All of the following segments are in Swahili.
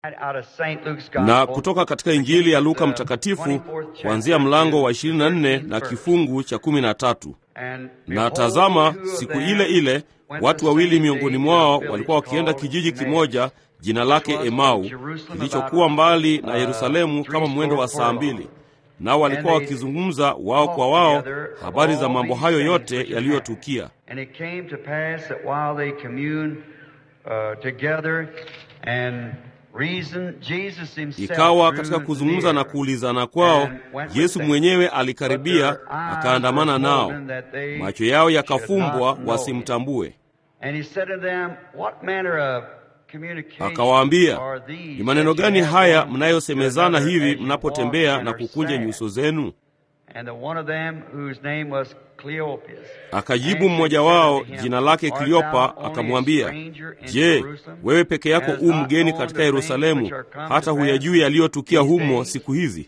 na kutoka katika Injili ya Luka Mtakatifu kuanzia mlango wa 24 na kifungu cha 13. Na tazama, siku ile ile watu wawili miongoni mwao walikuwa wakienda kijiji kimoja jina lake Emau, kilichokuwa mbali na Yerusalemu kama mwendo wa saa mbili. Nao walikuwa wakizungumza wao kwa wao habari za mambo hayo yote yaliyotukia. Ikawa katika kuzungumza na kuulizana kwao, Yesu mwenyewe alikaribia akaandamana nao, macho yao yakafumbwa wasimtambue. Akawaambia, ni maneno gani haya mnayosemezana hivi mnapotembea na kukunja nyuso zenu? Akajibu mmoja wao jina lake Kleopa akamwambia, Je, wewe peke yako u mgeni katika Yerusalemu, hata huyajui yaliyotukia humo siku hizi?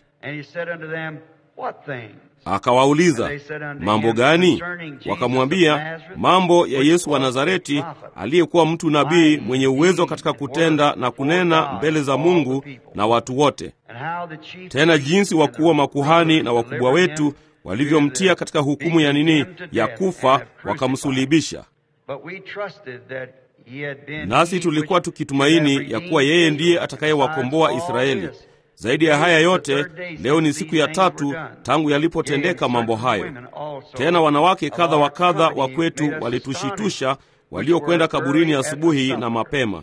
Akawauliza, mambo gani? Wakamwambia, mambo ya Yesu wa Nazareti, aliyekuwa mtu nabii mwenye uwezo katika kutenda na kunena mbele za Mungu na watu wote, tena jinsi wakuu wa makuhani na wakubwa wetu walivyomtia katika hukumu ya nini ya kufa, wakamsulibisha. Nasi tulikuwa tukitumaini ya kuwa yeye ndiye atakayewakomboa Israeli. Zaidi ya haya yote, leo ni siku ya tatu tangu yalipotendeka mambo hayo. Tena wanawake kadha wa kadha wa kwetu walitushitusha, waliokwenda kaburini asubuhi na mapema,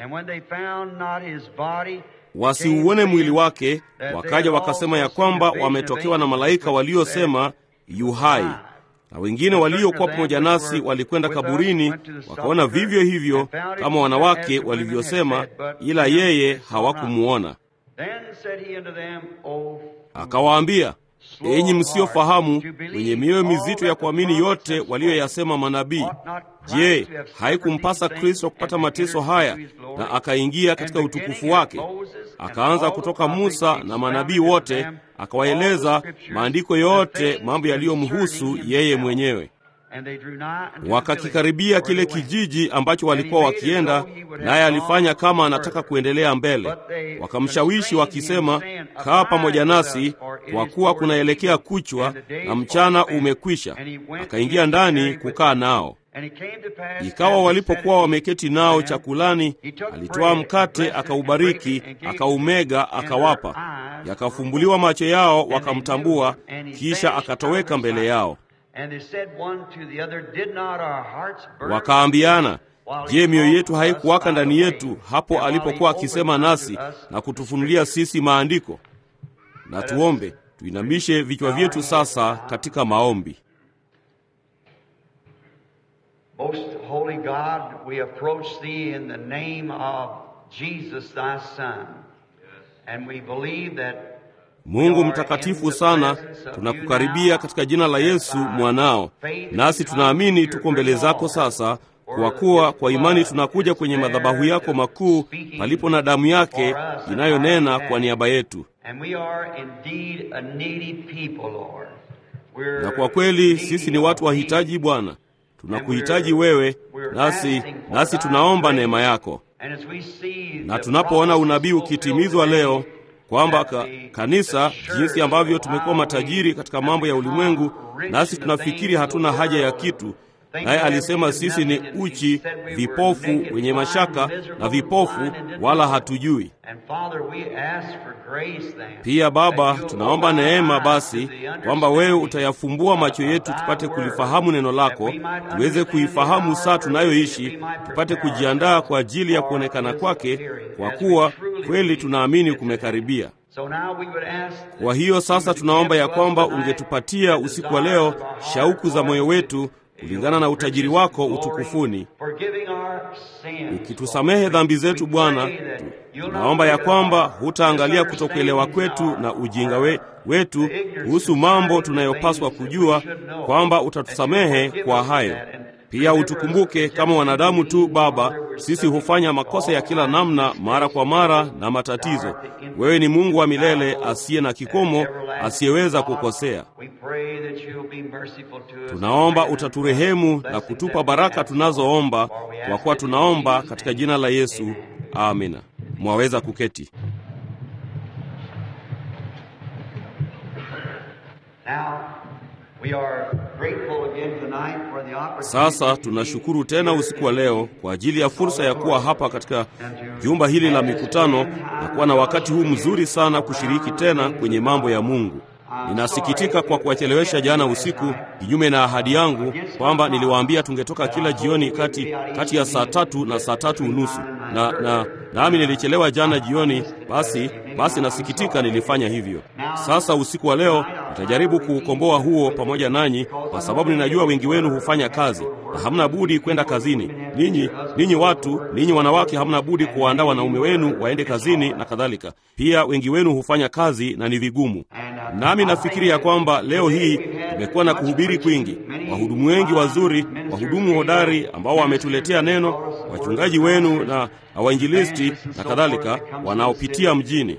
wasiuone mwili wake, wakaja wakasema ya kwamba wametokewa na malaika waliosema yu hai. Na wengine waliokuwa pamoja nasi walikwenda kaburini, wakaona vivyo hivyo kama wanawake walivyosema, ila yeye hawakumuona. Akawaambia, enyi msiofahamu, wenye mioyo mizito ya kuamini yote waliyoyasema manabii, je, haikumpasa Kristo kupata mateso haya na akaingia katika utukufu wake? Akaanza kutoka Musa na manabii wote, akawaeleza maandiko yote mambo yaliyomhusu yeye mwenyewe. Wakakikaribia kile kijiji ambacho walikuwa wakienda, naye alifanya kama anataka kuendelea mbele. Wakamshawishi wakisema, kaa pamoja nasi, kwa kuwa kunaelekea kuchwa na mchana umekwisha. Akaingia ndani kukaa nao. Ikawa walipokuwa wameketi nao chakulani, alitoa mkate, akaubariki, akaumega, akawapa. Yakafumbuliwa macho yao, wakamtambua, kisha akatoweka mbele yao. Wakaambiana, je, mioyo yetu haikuwaka ndani yetu hapo alipokuwa akisema nasi na kutufunulia sisi maandiko? Na tuombe. Tuinamishe vichwa vyetu sasa katika maombi. Most holy God, we approach thee in the name of Jesus thy son. And we believe that Mungu mtakatifu sana, tunakukaribia katika jina la Yesu mwanao, nasi tunaamini tuko mbele zako sasa, kwa kuwa kwa imani tunakuja kwenye madhabahu yako makuu palipo na damu yake inayonena kwa niaba yetu. Na kwa kweli sisi ni watu wahitaji, Bwana, tunakuhitaji wewe, nasi nasi tunaomba neema yako, na tunapoona unabii ukitimizwa leo kwamba ka, kanisa jinsi ambavyo tumekuwa matajiri katika mambo ya ulimwengu, nasi tunafikiri hatuna haja ya kitu. Naye alisema sisi ni uchi, vipofu, wenye mashaka na vipofu, wala hatujui. Pia Baba, tunaomba neema basi kwamba wewe utayafumbua macho yetu tupate kulifahamu neno lako, tuweze kuifahamu saa tunayoishi, tupate kujiandaa kwa ajili ya kuonekana kwake, kwa kuwa kweli tunaamini kumekaribia. Kwa hiyo sasa tunaomba ya kwamba ungetupatia usiku wa leo shauku za moyo wetu kulingana na utajiri wako utukufuni, ukitusamehe dhambi zetu Bwana. Tunaomba ya kwamba hutaangalia kutokuelewa kwetu na ujinga we, wetu kuhusu mambo tunayopaswa kujua, kwamba utatusamehe kwa hayo. Pia utukumbuke kama wanadamu tu Baba, sisi hufanya makosa ya kila namna mara kwa mara na matatizo. Wewe ni Mungu wa milele asiye na kikomo, asiyeweza kukosea. Tunaomba utaturehemu na kutupa baraka tunazoomba, kwa kuwa tunaomba katika jina la Yesu, amina. mwaweza kuketi. Sasa tunashukuru tena usiku wa leo kwa ajili ya fursa ya kuwa hapa katika jumba hili la mikutano na kuwa na wakati huu mzuri sana kushiriki tena kwenye mambo ya Mungu. Ninasikitika kwa kuwachelewesha jana usiku, kinyume na ahadi yangu kwamba niliwaambia tungetoka kila jioni kati, kati ya saa tatu na saa tatu unusu na, na nami nilichelewa jana jioni. Basi basi nasikitika nilifanya hivyo. Sasa usiku wa leo nitajaribu kuukomboa huo pamoja nanyi, kwa sababu ninajua wengi wenu hufanya kazi na hamna budi kwenda kazini. Ninyi ninyi watu ninyi wanawake hamna budi kuwaandaa wanaume wenu waende kazini na kadhalika. Pia wengi wenu hufanya kazi na ni vigumu. Nami nafikiri ya kwamba leo hii tumekuwa na kuhubiri kwingi, wahudumu wengi wazuri, wahudumu hodari ambao wametuletea neno, wachungaji wenu na wainjilisti na kadhalika wanaopitia mjini.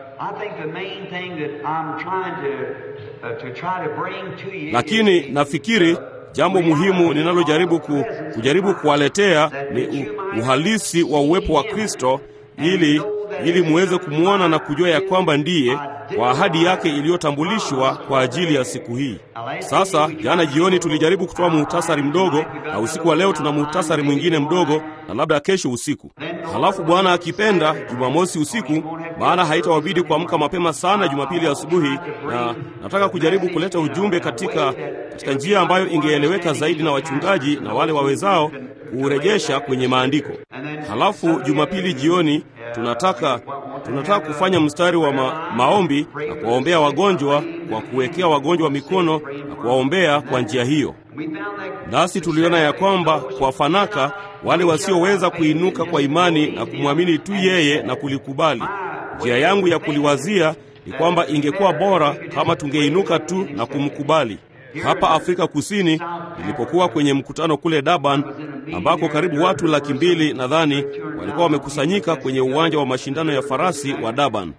Lakini nafikiri jambo muhimu ninalojaribu ku, kujaribu kuwaletea ni u, uhalisi wa uwepo wa Kristo ili ili muweze kumwona na kujua ya kwamba ndiye kwa ahadi yake iliyotambulishwa kwa ajili ya siku hii. Sasa jana jioni tulijaribu kutoa muhtasari mdogo, na usiku wa leo tuna muhtasari mwingine mdogo, na labda kesho usiku. Halafu Bwana akipenda, Jumamosi usiku, maana haitawabidi kuamka mapema sana Jumapili asubuhi, na nataka kujaribu kuleta ujumbe katika, katika njia ambayo ingeeleweka zaidi na wachungaji na wale wawezao kuurejesha kwenye maandiko. Halafu Jumapili jioni tunataka tunataka kufanya mstari wa ma, maombi na kuwaombea wagonjwa kwa kuwekea wagonjwa mikono na kuwaombea kwa njia hiyo. Nasi tuliona ya kwamba kwa fanaka wale wasioweza kuinuka kwa imani na kumwamini tu yeye na kulikubali. Njia yangu ya kuliwazia ni kwamba ingekuwa bora kama tungeinuka tu na kumkubali. Hapa Afrika Kusini nilipokuwa kwenye mkutano kule Durban, ambako karibu watu laki mbili nadhani walikuwa wamekusanyika kwenye uwanja wa mashindano ya farasi wa Durban.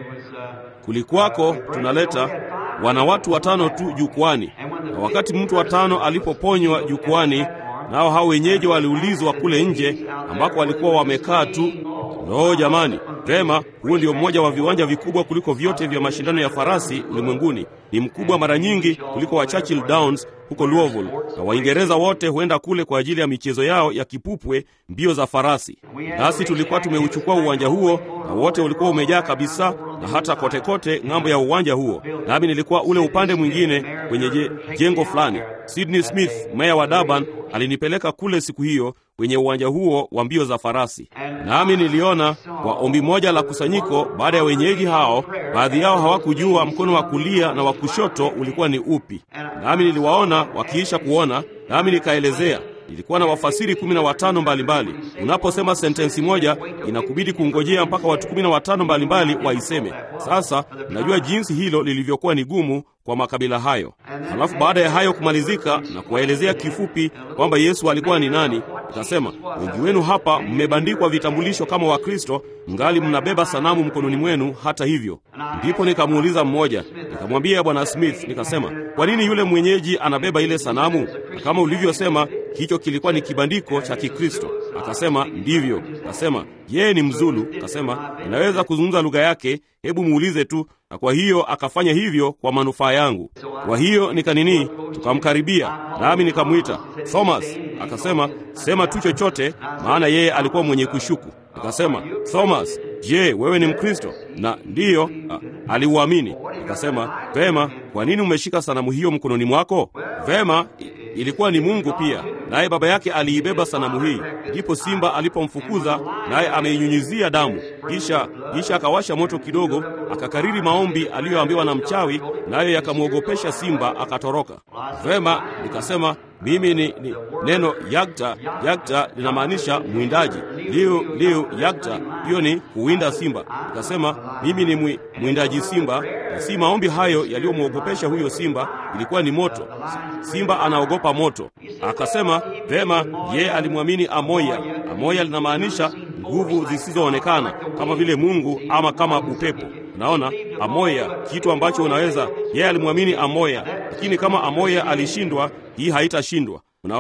Kulikuwako tunaleta wana watu watano tu jukwani, na wakati mtu watano alipoponywa jukwani, nao hao wenyeji waliulizwa kule nje ambako walikuwa wamekaa tu. Lo, jamani, vema, huo ndio mmoja wa viwanja vikubwa kuliko vyote vya mashindano ya farasi ulimwenguni. Ni mkubwa mara nyingi kuliko wa Churchill Downs huko Louisville, na Waingereza wote huenda kule kwa ajili ya michezo yao ya kipupwe, mbio za farasi. Nasi tulikuwa tumeuchukua uwanja huo, na wote ulikuwa umejaa kabisa, na hata kote kote ng'ambo ya uwanja huo. Nami nilikuwa ule upande mwingine kwenye je, jengo fulani. Sydney Smith, meya wa Durban, alinipeleka kule siku hiyo kwenye uwanja huo wa mbio za farasi. Nami niliona kwa ombi moja la kusanyiko, baada ya wenyeji hao, baadhi yao hawakujua mkono wa kulia na wa kushoto ulikuwa ni upi. Nami niliwaona wakiisha kuona, nami nikaelezea ilikuwa na wafasiri kumi na watano mbalimbali. Unaposema sentensi moja, inakubidi kungojea mpaka watu kumi na watano mbalimbali waiseme. Sasa najua jinsi hilo lilivyokuwa ni gumu kwa makabila hayo. Halafu baada ya hayo kumalizika na kuwaelezea kifupi kwamba Yesu alikuwa ni nani, nikasema wengi wenu hapa mmebandikwa vitambulisho kama Wakristo, mngali mnabeba sanamu mkononi mwenu. Hata hivyo, ndipo nikamuuliza mmoja, nikamwambia Bwana Smith, nikasema kwa nini yule mwenyeji anabeba ile sanamu? Na kama ulivyosema hicho kilikuwa ni kibandiko cha Kikristo. Akasema ndivyo. Akasema yeye ni Mzulu. Akasema inaweza kuzungumza lugha yake, hebu muulize tu. Na kwa hiyo akafanya hivyo kwa manufaa yangu. Kwa hiyo nikanini, tukamkaribia nami nikamwita Thomas. Akasema sema tu chochote, maana yeye alikuwa mwenye kushuku. Nikasema Thomas, je, wewe ni Mkristo? Na ndiyo, aliuamini. Nikasema vema, kwa nini umeshika sanamu hiyo mkononi mwako? Vema, ilikuwa ni Mungu pia, naye baba yake aliibeba sanamu hii. Ndipo simba alipomfukuza, naye ameinyunyizia damu, kisha kisha akawasha moto kidogo, akakariri maombi aliyoambiwa na mchawi, nayo yakamwogopesha simba, akatoroka. Vema, nikasema mimi ni, ni neno yagta. Yagta linamaanisha mwindaji. Liu liu yagta, hiyo ni kuwinda simba. Nikasema mimi ni mwi, mwindaji simba, na si maombi hayo yaliyomwogopesha huyo simba, ilikuwa ni moto. Simba anaogopa moto. Akasema vema, yeye alimwamini Amoya. Amoya linamaanisha nguvu zisizoonekana kama vile Mungu ama kama upepo. Unaona, Amoya, kitu ambacho unaweza. Yeye alimwamini Amoya, lakini kama Amoya alishindwa, hii haitashindwa. Unaona,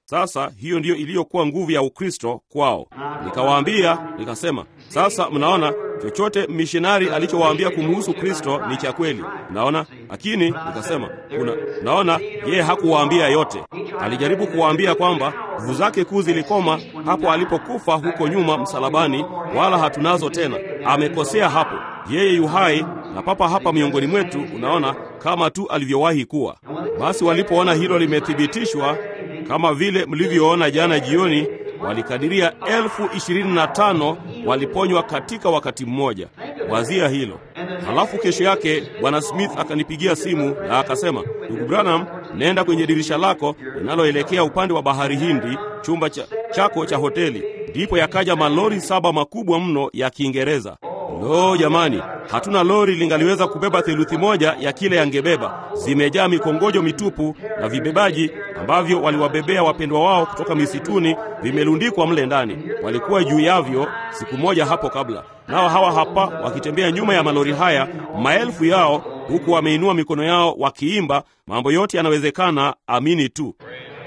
Sasa hiyo ndiyo iliyokuwa nguvu ya Ukristo kwao. Nikawaambia, nikasema, sasa mnaona chochote mishonari alichowaambia kumhusu Kristo ni cha kweli, mnaona. Lakini nikasema, kuna naona yeye hakuwaambia yote. Alijaribu kuwaambia kwamba nguvu zake kuu zilikoma hapo alipokufa huko nyuma msalabani, wala hatunazo tena. Amekosea hapo. Yeye yu hai na papa hapa miongoni mwetu, unaona, kama tu alivyowahi kuwa. Basi walipoona hilo limethibitishwa kama vile mlivyoona jana jioni, walikadiria elfu ishirini na tano waliponywa katika wakati mmoja. Wazia hilo. Halafu kesho yake Bwana Smith akanipigia simu na akasema, ndugu Branham, nenda kwenye dirisha lako linaloelekea upande wa bahari Hindi, chumba cha, chako cha hoteli. Ndipo yakaja malori saba makubwa mno ya Kiingereza. Lo, jamani, hatuna lori lingaliweza kubeba theluthi moja ya kile yangebeba. Zimejaa mikongojo mitupu na vibebaji ambavyo waliwabebea wapendwa wao kutoka misituni, vimelundikwa mle ndani. Walikuwa juu yavyo siku moja hapo kabla, nao hawa hapa wakitembea nyuma ya malori haya, maelfu yao, huku wameinua mikono yao wakiimba, mambo yote yanawezekana, amini tu.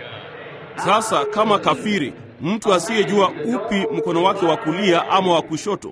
Sasa kama kafiri, mtu asiyejua upi mkono wake wa kulia ama wa kushoto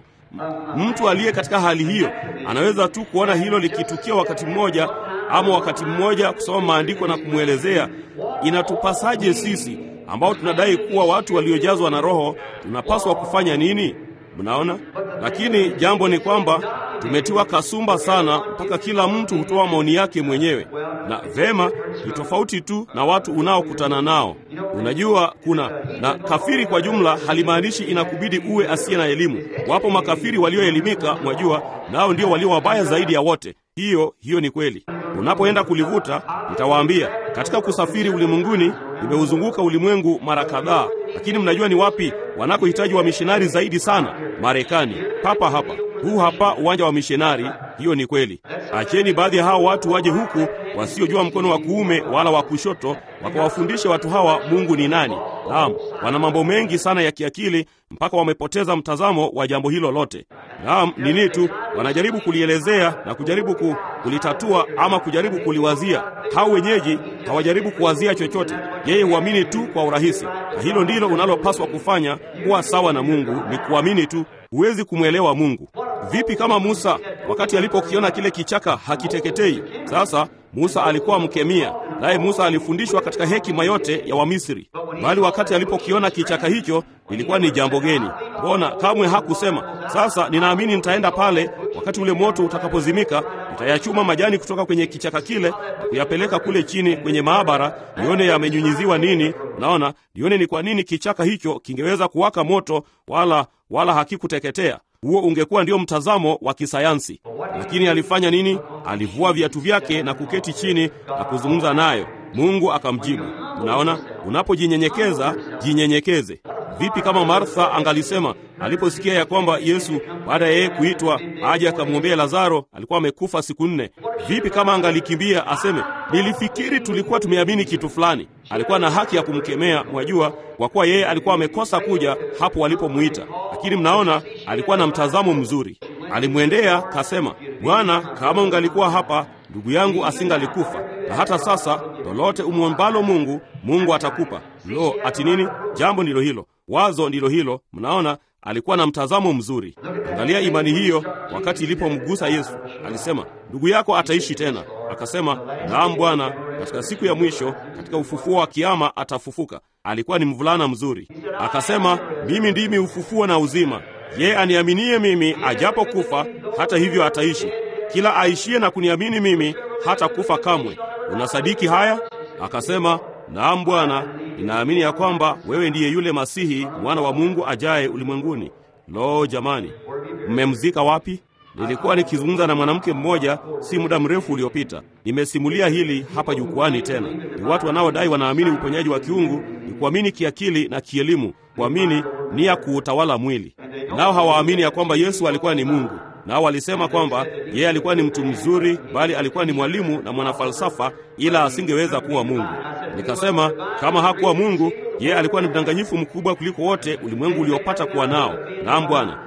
mtu aliye katika hali hiyo anaweza tu kuona hilo likitukia wakati mmoja, ama wakati mmoja kusoma maandiko na kumwelezea. Inatupasaje sisi ambao tunadai kuwa watu waliojazwa na Roho tunapaswa kufanya nini? Mnaona, lakini jambo ni kwamba tumetiwa kasumba sana mpaka kila mtu hutoa maoni yake mwenyewe, na vema, ni tofauti tu na watu unaokutana nao. Unajua, kuna na kafiri kwa jumla halimaanishi inakubidi uwe asiye na elimu. Wapo makafiri walioelimika, mwajua, nao ndio walio wabaya zaidi ya wote. Hiyo hiyo ni kweli. Unapoenda kulivuta, nitawaambia katika kusafiri ulimwenguni, nimeuzunguka ulimwengu mara kadhaa, lakini mnajua ni wapi wanakohitaji wamishonari zaidi sana? Marekani, papa hapa. Huu hapa uwanja wa mishonari. Hiyo ni kweli. Acheni baadhi ya hao watu waje huku wasiojua mkono wa kuume wala wa kushoto, wakawafundisha watu hawa Mungu ni nani. Naam, wana mambo mengi sana ya kiakili mpaka wamepoteza mtazamo wa jambo hilo lote. Naam, nini tu wanajaribu kulielezea na kujaribu ku, kulitatua ama kujaribu kuliwazia. Hao wenyeji hawajaribu kuwazia chochote, yeye huamini tu kwa urahisi, na hilo ndilo unalopaswa kufanya. Kuwa sawa na Mungu ni kuamini tu. Huwezi kumwelewa Mungu. Vipi kama Musa wakati alipokiona kile kichaka hakiteketei? Sasa Musa alikuwa mkemia, naye Musa alifundishwa katika hekima yote ya Wamisri, bali wakati alipokiona kichaka hicho ilikuwa ni jambo geni. Mbona kamwe hakusema, sasa ninaamini nitaenda pale wakati ule moto utakapozimika, nitayachuma majani kutoka kwenye kichaka kile na kuyapeleka kule chini kwenye maabara, nione yamenyunyiziwa nini. Naona nione ni kwa nini kichaka hicho kingeweza kuwaka moto wala wala hakikuteketea. Huo ungekuwa ndio mtazamo wa kisayansi. Lakini alifanya nini? Alivua viatu vyake na kuketi chini na kuzungumza nayo. Mungu akamjibu. Unaona, unapojinyenyekeza jinyenyekeze. Vipi kama Martha angalisema aliposikia ya kwamba Yesu baada ya yeye kuitwa aje akamwombea Lazaro alikuwa amekufa siku nne? Vipi kama angalikimbia aseme, nilifikiri tulikuwa tumeamini kitu fulani? Alikuwa na haki ya kumkemea, mwajua, kwa kuwa yeye alikuwa amekosa kuja hapo walipomuita. Lakini mnaona, alikuwa na mtazamo mzuri. Alimwendea kasema, Bwana, kama ungalikuwa hapa ndugu yangu asingalikufa. Na hata sasa lolote umwombalo Mungu, Mungu atakupa. Lo, ati nini? Jambo ndilo hilo, wazo ndilo hilo. Mnaona, alikuwa na mtazamo mzuri. Angalia imani hiyo. Wakati ilipomgusa Yesu, alisema ndugu yako ataishi tena. Akasema, naam Bwana, katika siku ya mwisho, katika ufufuo wa kiama atafufuka. Alikuwa ni mvulana mzuri. Akasema, mimi ndimi ufufuo na uzima, yeye aniaminie mimi, ajapokufa hata hivyo ataishi. Kila aishie na kuniamini mimi hata kufa kamwe. Unasadiki haya? Akasema, naam Bwana, ninaamini ya kwamba wewe ndiye yule Masihi, mwana wa Mungu ajaye ulimwenguni. Lo, jamani, mmemzika wapi? Nilikuwa nikizungumza na mwanamke mmoja si muda mrefu uliopita. Nimesimulia hili hapa jukwani tena. Ni watu wanaodai wanaamini uponyaji wa kiungu, ni kuamini kiakili na kielimu, kuamini ni ya kuutawala mwili. Nao hawaamini ya kwamba Yesu alikuwa ni Mungu. Nao walisema kwamba yeye alikuwa ni mtu mzuri, bali alikuwa ni mwalimu na mwanafalsafa, ila asingeweza kuwa Mungu. Nikasema kama hakuwa Mungu, yeye alikuwa ni mdanganyifu mkubwa kuliko wote ulimwengu uliopata kuwa nao. Naam Bwana,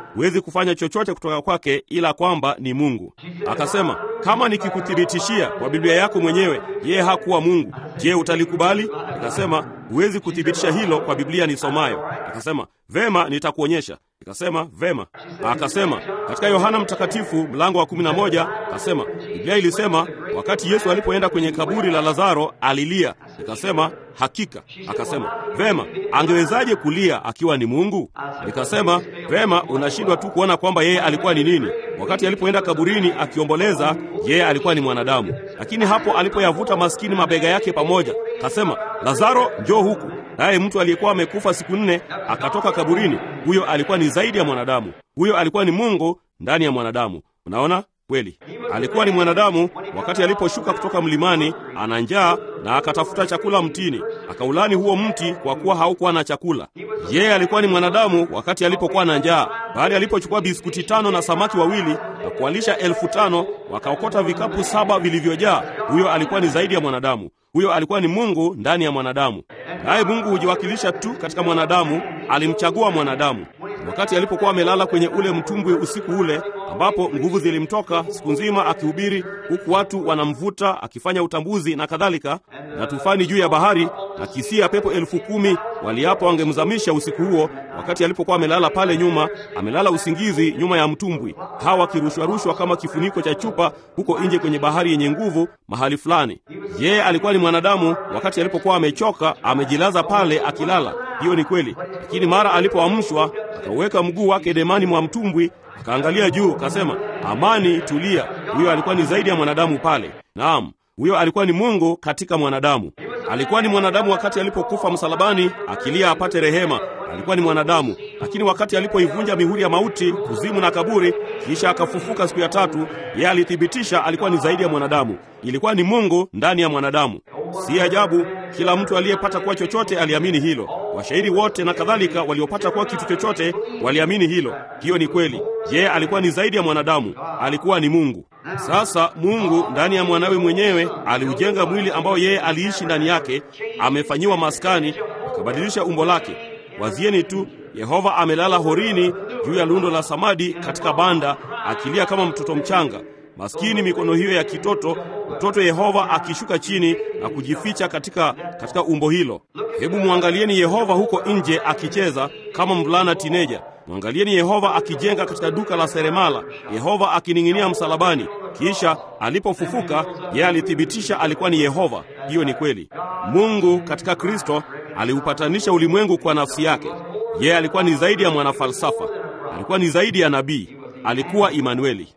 huwezi kufanya chochote kutoka kwake ila kwamba ni Mungu. Akasema, kama nikikuthibitishia kwa Biblia yako mwenyewe yeye hakuwa Mungu, je, utalikubali? Nikasema, huwezi kuthibitisha hilo kwa Biblia nisomayo. Akasema, vema, nitakuonyesha. Nikasema, vema. Akasema, katika Yohana Mtakatifu mlango wa 11 akasema, Biblia ilisema wakati Yesu alipoenda kwenye kaburi la Lazaro alilia. Nikasema, hakika. Akasema, vema, angewezaje kulia akiwa ni Mungu? Nikasema, vema, unashindwa tu kuona kwamba yeye alikuwa ni nini. Wakati alipoenda kaburini akiomboleza, yeye alikuwa ni mwanadamu, lakini hapo alipoyavuta maskini mabega yake pamoja, kasema, Lazaro, njoo huku. Naye mtu aliyekuwa amekufa siku nne akatoka kaburini. Huyo alikuwa ni zaidi ya mwanadamu, huyo alikuwa ni Mungu ndani ya mwanadamu. Unaona kweli, alikuwa ni mwanadamu wakati aliposhuka kutoka mlimani, ana njaa na akatafuta chakula mtini, akaulani huo mti kwa kuwa haukuwa na chakula. Yeye alikuwa ni mwanadamu wakati alipokuwa na njaa, bali alipochukua biskuti tano na samaki wawili na kuwalisha elfu tano wakaokota vikapu saba vilivyojaa, huyo alikuwa ni zaidi ya mwanadamu. Huyo alikuwa ni Mungu ndani ya mwanadamu, naye Mungu hujiwakilisha tu katika mwanadamu. Alimchagua mwanadamu wakati alipokuwa amelala kwenye ule mtumbwi usiku ule, ambapo nguvu zilimtoka siku nzima akihubiri, huku watu wanamvuta akifanya utambuzi na kadhalika, na tufani juu ya bahari na kisia pepo elfu kumi waliapo wangemzamisha usiku huo, wakati alipokuwa amelala pale nyuma, amelala usingizi nyuma ya mtumbwi, hawa akirushwarushwa kama kifuniko cha chupa huko nje kwenye bahari yenye nguvu mahali fulani. Yeye alikuwa ni mwanadamu wakati alipokuwa amechoka, amejilaza pale akilala. Hiyo ni kweli, lakini mara alipoamshwa akauweka mguu wake demani mwa mtumbwi, akaangalia juu, akasema, amani, tulia. Huyo alikuwa ni zaidi ya mwanadamu pale. Naam, huyo alikuwa ni Mungu katika mwanadamu. Alikuwa ni mwanadamu wakati alipokufa msalabani akilia apate rehema. Alikuwa ni mwanadamu, lakini wakati alipoivunja mihuri ya mauti, kuzimu na kaburi, kisha akafufuka siku ya tatu, yeye alithibitisha alikuwa ni zaidi ya mwanadamu. Ilikuwa ni Mungu ndani ya mwanadamu. Si ajabu kila mtu aliyepata kuwa chochote aliamini hilo. Washairi wote na kadhalika waliopata kuwa kitu chochote waliamini hilo. Hiyo ni kweli. Yeye alikuwa ni zaidi ya mwanadamu, alikuwa ni Mungu. Sasa Mungu ndani ya mwanawe mwenyewe aliujenga mwili ambao yeye aliishi ndani yake, amefanyiwa maskani, akabadilisha umbo lake. Wazieni tu, Yehova amelala horini juu ya lundo la samadi katika banda, akilia kama mtoto mchanga. Maskini mikono hiyo ya kitoto, mtoto Yehova akishuka chini na kujificha katika, katika umbo hilo. Hebu mwangalieni Yehova huko nje akicheza kama mvulana tineja. Mwangalieni Yehova akijenga katika duka la seremala, Yehova akining'inia msalabani. Kisha alipofufuka, yeye alithibitisha alikuwa ni Yehova. Hiyo ni kweli. Mungu katika Kristo aliupatanisha ulimwengu kwa nafsi yake. Yeye alikuwa ni zaidi ya mwanafalsafa, alikuwa ni zaidi ya nabii, alikuwa Imanueli.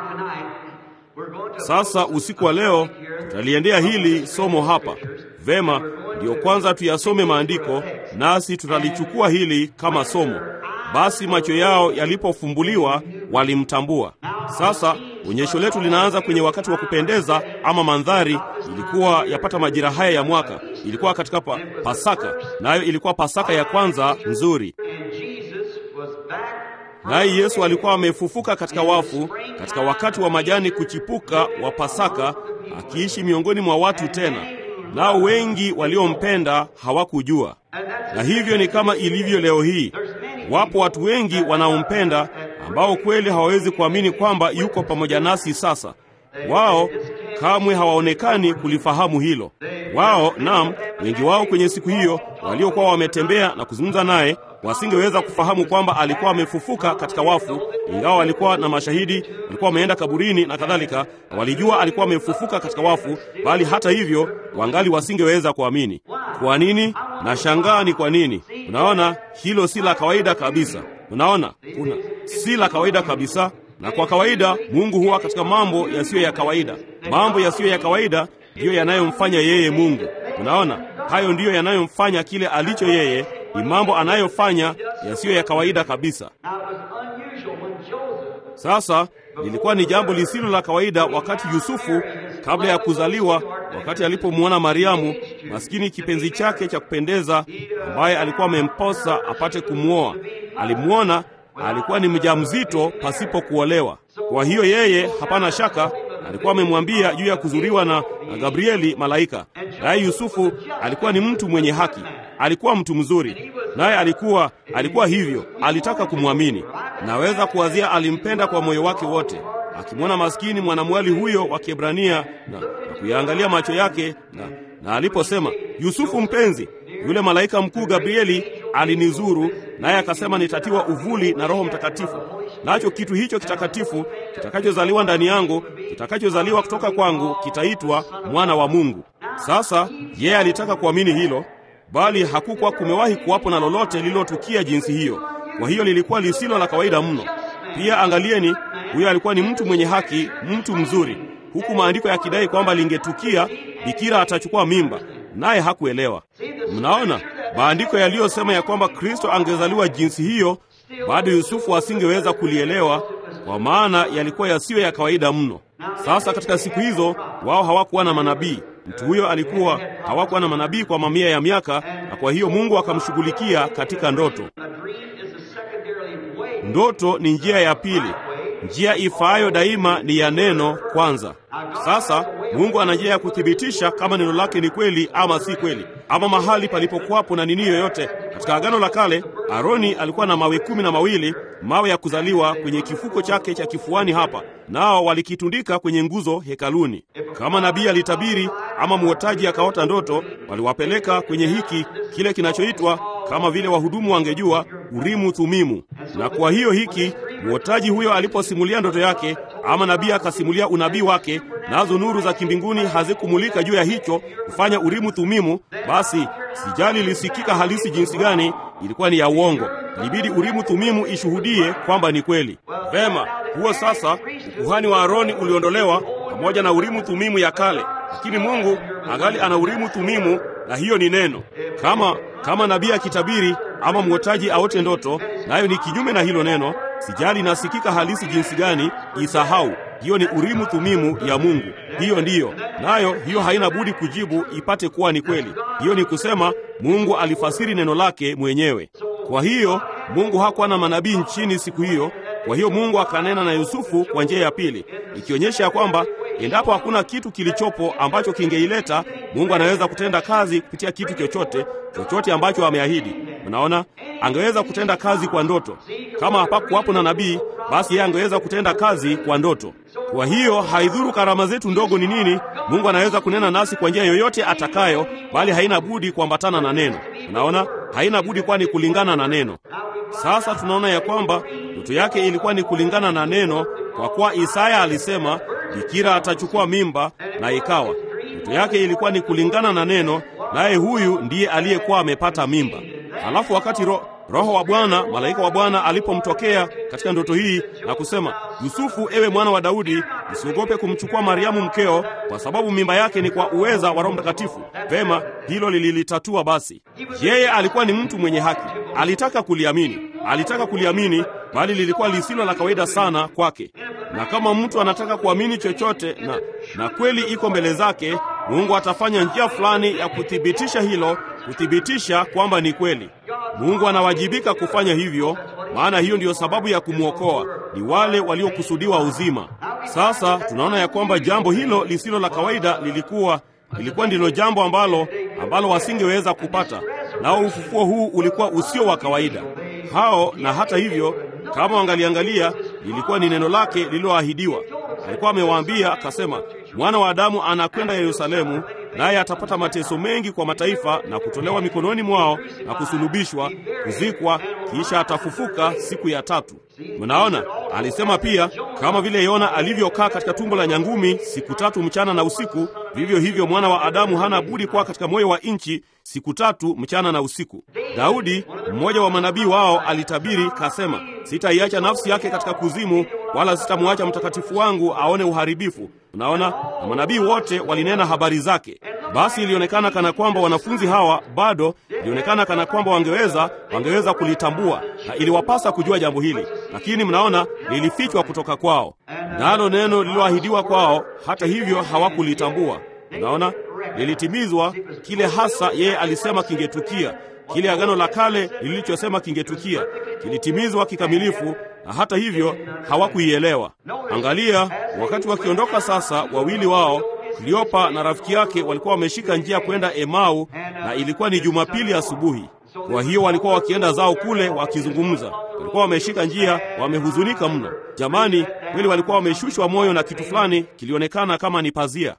Sasa usiku wa leo tutaliendea hili somo hapa. Vema, ndiyo kwanza tuyasome maandiko, nasi tutalichukua hili kama somo. Basi macho yao yalipofumbuliwa walimtambua. Sasa onyesho letu linaanza kwenye wakati wa kupendeza ama mandhari. Ilikuwa yapata majira haya ya mwaka, ilikuwa katika pa, Pasaka, nayo ilikuwa Pasaka ya kwanza nzuri. Naye Yesu alikuwa amefufuka katika wafu katika wakati wa majani kuchipuka wa Pasaka, akiishi miongoni mwa watu tena, nao wengi waliompenda hawakujua. Na hivyo ni kama ilivyo leo hii. Wapo watu wengi wanaompenda ambao kweli hawawezi kuamini kwamba yuko pamoja nasi sasa. Wao kamwe hawaonekani kulifahamu hilo. Wao, naam, wengi wao kwenye siku hiyo waliokuwa wametembea na kuzungumza naye wasingeweza kufahamu kwamba alikuwa amefufuka katika wafu, ingawa walikuwa na mashahidi, walikuwa wameenda kaburini na kadhalika, na walijua alikuwa amefufuka katika wafu, bali hata hivyo wangali wasingeweza kuamini. Kwa nini? Na shangaa ni kwa nini. Unaona, hilo si la kawaida kabisa. Unaona, kuna si la kawaida kabisa na kwa kawaida Mungu huwa katika mambo yasiyo ya kawaida. Mambo yasiyo ya kawaida ndiyo yanayomfanya yeye Mungu. Unaona, hayo ndiyo yanayomfanya kile alicho yeye. Ni mambo anayofanya yasiyo ya kawaida kabisa. Sasa lilikuwa ni jambo lisilo la kawaida wakati Yusufu, kabla ya kuzaliwa, wakati alipomwona Mariamu, maskini kipenzi chake cha kupendeza, ambaye alikuwa amemposa apate kumwoa, alimwona alikuwa ni mjamzito pasipo kuolewa. Kwa hiyo yeye, hapana shaka, alikuwa amemwambia juu ya kuzuriwa na, na Gabrieli malaika. Naye Yusufu alikuwa ni mtu mwenye haki, alikuwa mtu mzuri, naye alikuwa alikuwa hivyo, alitaka kumwamini. naweza kuwazia alimpenda kwa moyo wake wote, akimwona maskini mwanamwali huyo wa Kiebrania na, na kuyaangalia macho yake na, na aliposema Yusufu mpenzi, yule malaika mkuu Gabrieli alinizuru, naye akasema nitatiwa uvuli na Roho Mtakatifu, nacho kitu hicho kitakatifu kitakachozaliwa ndani yangu, kitakachozaliwa kutoka kwangu, kitaitwa mwana wa Mungu. Sasa yeye alitaka kuamini hilo, bali hakukuwa kumewahi kuwapo na lolote lililotukia jinsi hiyo. Kwa hiyo lilikuwa lisilo la kawaida mno. Pia angalieni, huyo alikuwa ni mtu mwenye haki, mtu mzuri, huku maandiko yakidai kwamba lingetukia bikira atachukua mimba, naye hakuelewa. Mnaona maandiko yaliyosema ya kwamba Kristo angezaliwa jinsi hiyo, bado Yusufu asingeweza kulielewa, kwa maana yalikuwa yasiyo ya kawaida mno. Sasa katika siku hizo wao hawakuwa na manabii. Mtu huyo alikuwa hawakuwa na manabii kwa mamia ya miaka, na kwa hiyo Mungu akamshughulikia katika ndoto. Ndoto ni njia ya pili. Njia ifaayo daima ni ya neno kwanza. Sasa Mungu ana njia ya kuthibitisha kama neno lake ni kweli ama si kweli, ama mahali palipokuwapo na nini yoyote. Katika Agano la Kale, Aroni alikuwa na mawe kumi na mawili, mawe ya kuzaliwa kwenye kifuko chake cha kifuani hapa, nao walikitundika kwenye nguzo hekaluni. Kama nabii alitabiri ama mwotaji akaota ndoto, waliwapeleka kwenye hiki kile kinachoitwa kama vile wahudumu wangejua Urimu Thumimu. Na kwa hiyo hiki mwotaji huyo aliposimulia ndoto yake, ama nabii akasimulia unabii wake, nazo nuru za kimbinguni hazikumulika juu ya hicho kufanya Urimu Thumimu, basi sijali lisikika halisi jinsi gani, ilikuwa ni ya uongo. Ilibidi Urimu Thumimu ishuhudie kwamba ni kweli. Vema, huo sasa ukuhani wa Aroni uliondolewa pamoja na Urimu Thumimu ya kale, lakini Mungu angali ana Urimu Thumimu, na hiyo ni neno. Kama kama nabii akitabiri ama mwotaji aote ndoto, nayo ni kinyume na hilo neno, sijali inasikika halisi jinsi gani, isahau. Hiyo ni Urimu Thumimu ya Mungu. Hiyo ndiyo nayo, hiyo haina budi kujibu ipate kuwa ni kweli. Hiyo ni kusema Mungu alifasiri neno lake mwenyewe. Kwa hiyo Mungu hakuwa na manabii nchini siku hiyo. Kwa hiyo Mungu akanena na Yusufu kwa njia ya pili, ikionyesha ya kwamba endapo hakuna kitu kilichopo ambacho kingeileta, Mungu anaweza kutenda kazi kupitia kitu chochote chochote ambacho ameahidi. Unaona, angeweza kutenda kazi kwa ndoto. Kama hapakuwapo na nabii, basi yeye angeweza kutenda kazi kwa ndoto. Kwa hiyo haidhuru karama zetu ndogo ni nini, Mungu anaweza kunena nasi kwa njia yoyote atakayo, bali haina budi kuambatana na neno. Unaona, haina budi kwani kulingana na neno. Sasa tunaona ya kwamba ndoto yake ilikuwa ni kulingana na neno, kwa kuwa Isaya alisema bikira atachukua mimba, na ikawa. Ndoto yake ilikuwa ni kulingana na neno, naye huyu ndiye aliyekuwa amepata mimba. Halafu wakati ro, Roho wa Bwana, malaika wa Bwana alipomtokea katika ndoto hii na kusema, Yusufu, ewe mwana wa Daudi, usiogope kumchukua Mariamu mkeo, kwa sababu mimba yake ni kwa uweza wa Roho Mtakatifu. Vema, hilo lililitatua. Basi yeye alikuwa ni mtu mwenye haki, alitaka kuliamini, alitaka kuliamini, bali lilikuwa lisilo la kawaida sana kwake. Na kama mtu anataka kuamini chochote na, na kweli iko mbele zake, Mungu atafanya njia fulani ya kuthibitisha hilo, kuthibitisha kwamba ni kweli. Mungu anawajibika kufanya hivyo, maana hiyo ndiyo sababu ya kumwokoa, ni wale waliokusudiwa uzima. Sasa tunaona ya kwamba jambo hilo lisilo la kawaida lilikuwa lilikuwa ndilo jambo ambalo ambalo wasingeweza kupata, nao ufufuo huu ulikuwa usio wa kawaida hao. Na hata hivyo, kama wangaliangalia, lilikuwa ni neno lake lililoahidiwa. Alikuwa amewaambia akasema, mwana wa Adamu anakwenda Yerusalemu, naye atapata mateso mengi kwa mataifa na kutolewa mikononi mwao na kusulubishwa, kuzikwa, kisha atafufuka siku ya tatu. Mnaona, alisema pia, kama vile Yona alivyokaa katika tumbo la nyangumi siku tatu mchana na usiku, vivyo hivyo mwana wa Adamu hana budi kuwa katika moyo wa nchi siku tatu mchana na usiku. Daudi, mmoja wa manabii wao, alitabiri kasema, sitaiacha nafsi yake katika kuzimu, wala sitamwacha mtakatifu wangu aone uharibifu. Unaona, na manabii wote walinena habari zake. Basi ilionekana kana kwamba wanafunzi hawa bado, ilionekana kana kwamba wangeweza wangeweza kulitambua na iliwapasa kujua jambo hili, lakini mnaona, lilifichwa kutoka kwao, nalo neno lililoahidiwa kwao, hata hivyo hawakulitambua. Unaona, lilitimizwa kile hasa yeye alisema kingetukia, kile agano la kale lilichosema kingetukia, kilitimizwa kikamilifu, na hata hivyo hawakuielewa. Angalia, wakati wakiondoka sasa, wawili wao Kleopa na rafiki yake walikuwa wameshika njia kwenda Emau, na ilikuwa ni Jumapili asubuhi. Kwa hiyo walikuwa wakienda zao kule wakizungumza, walikuwa wameshika njia, wamehuzunika mno. Jamani, kweli walikuwa wameshushwa moyo na kitu fulani kilionekana kama ni pazia.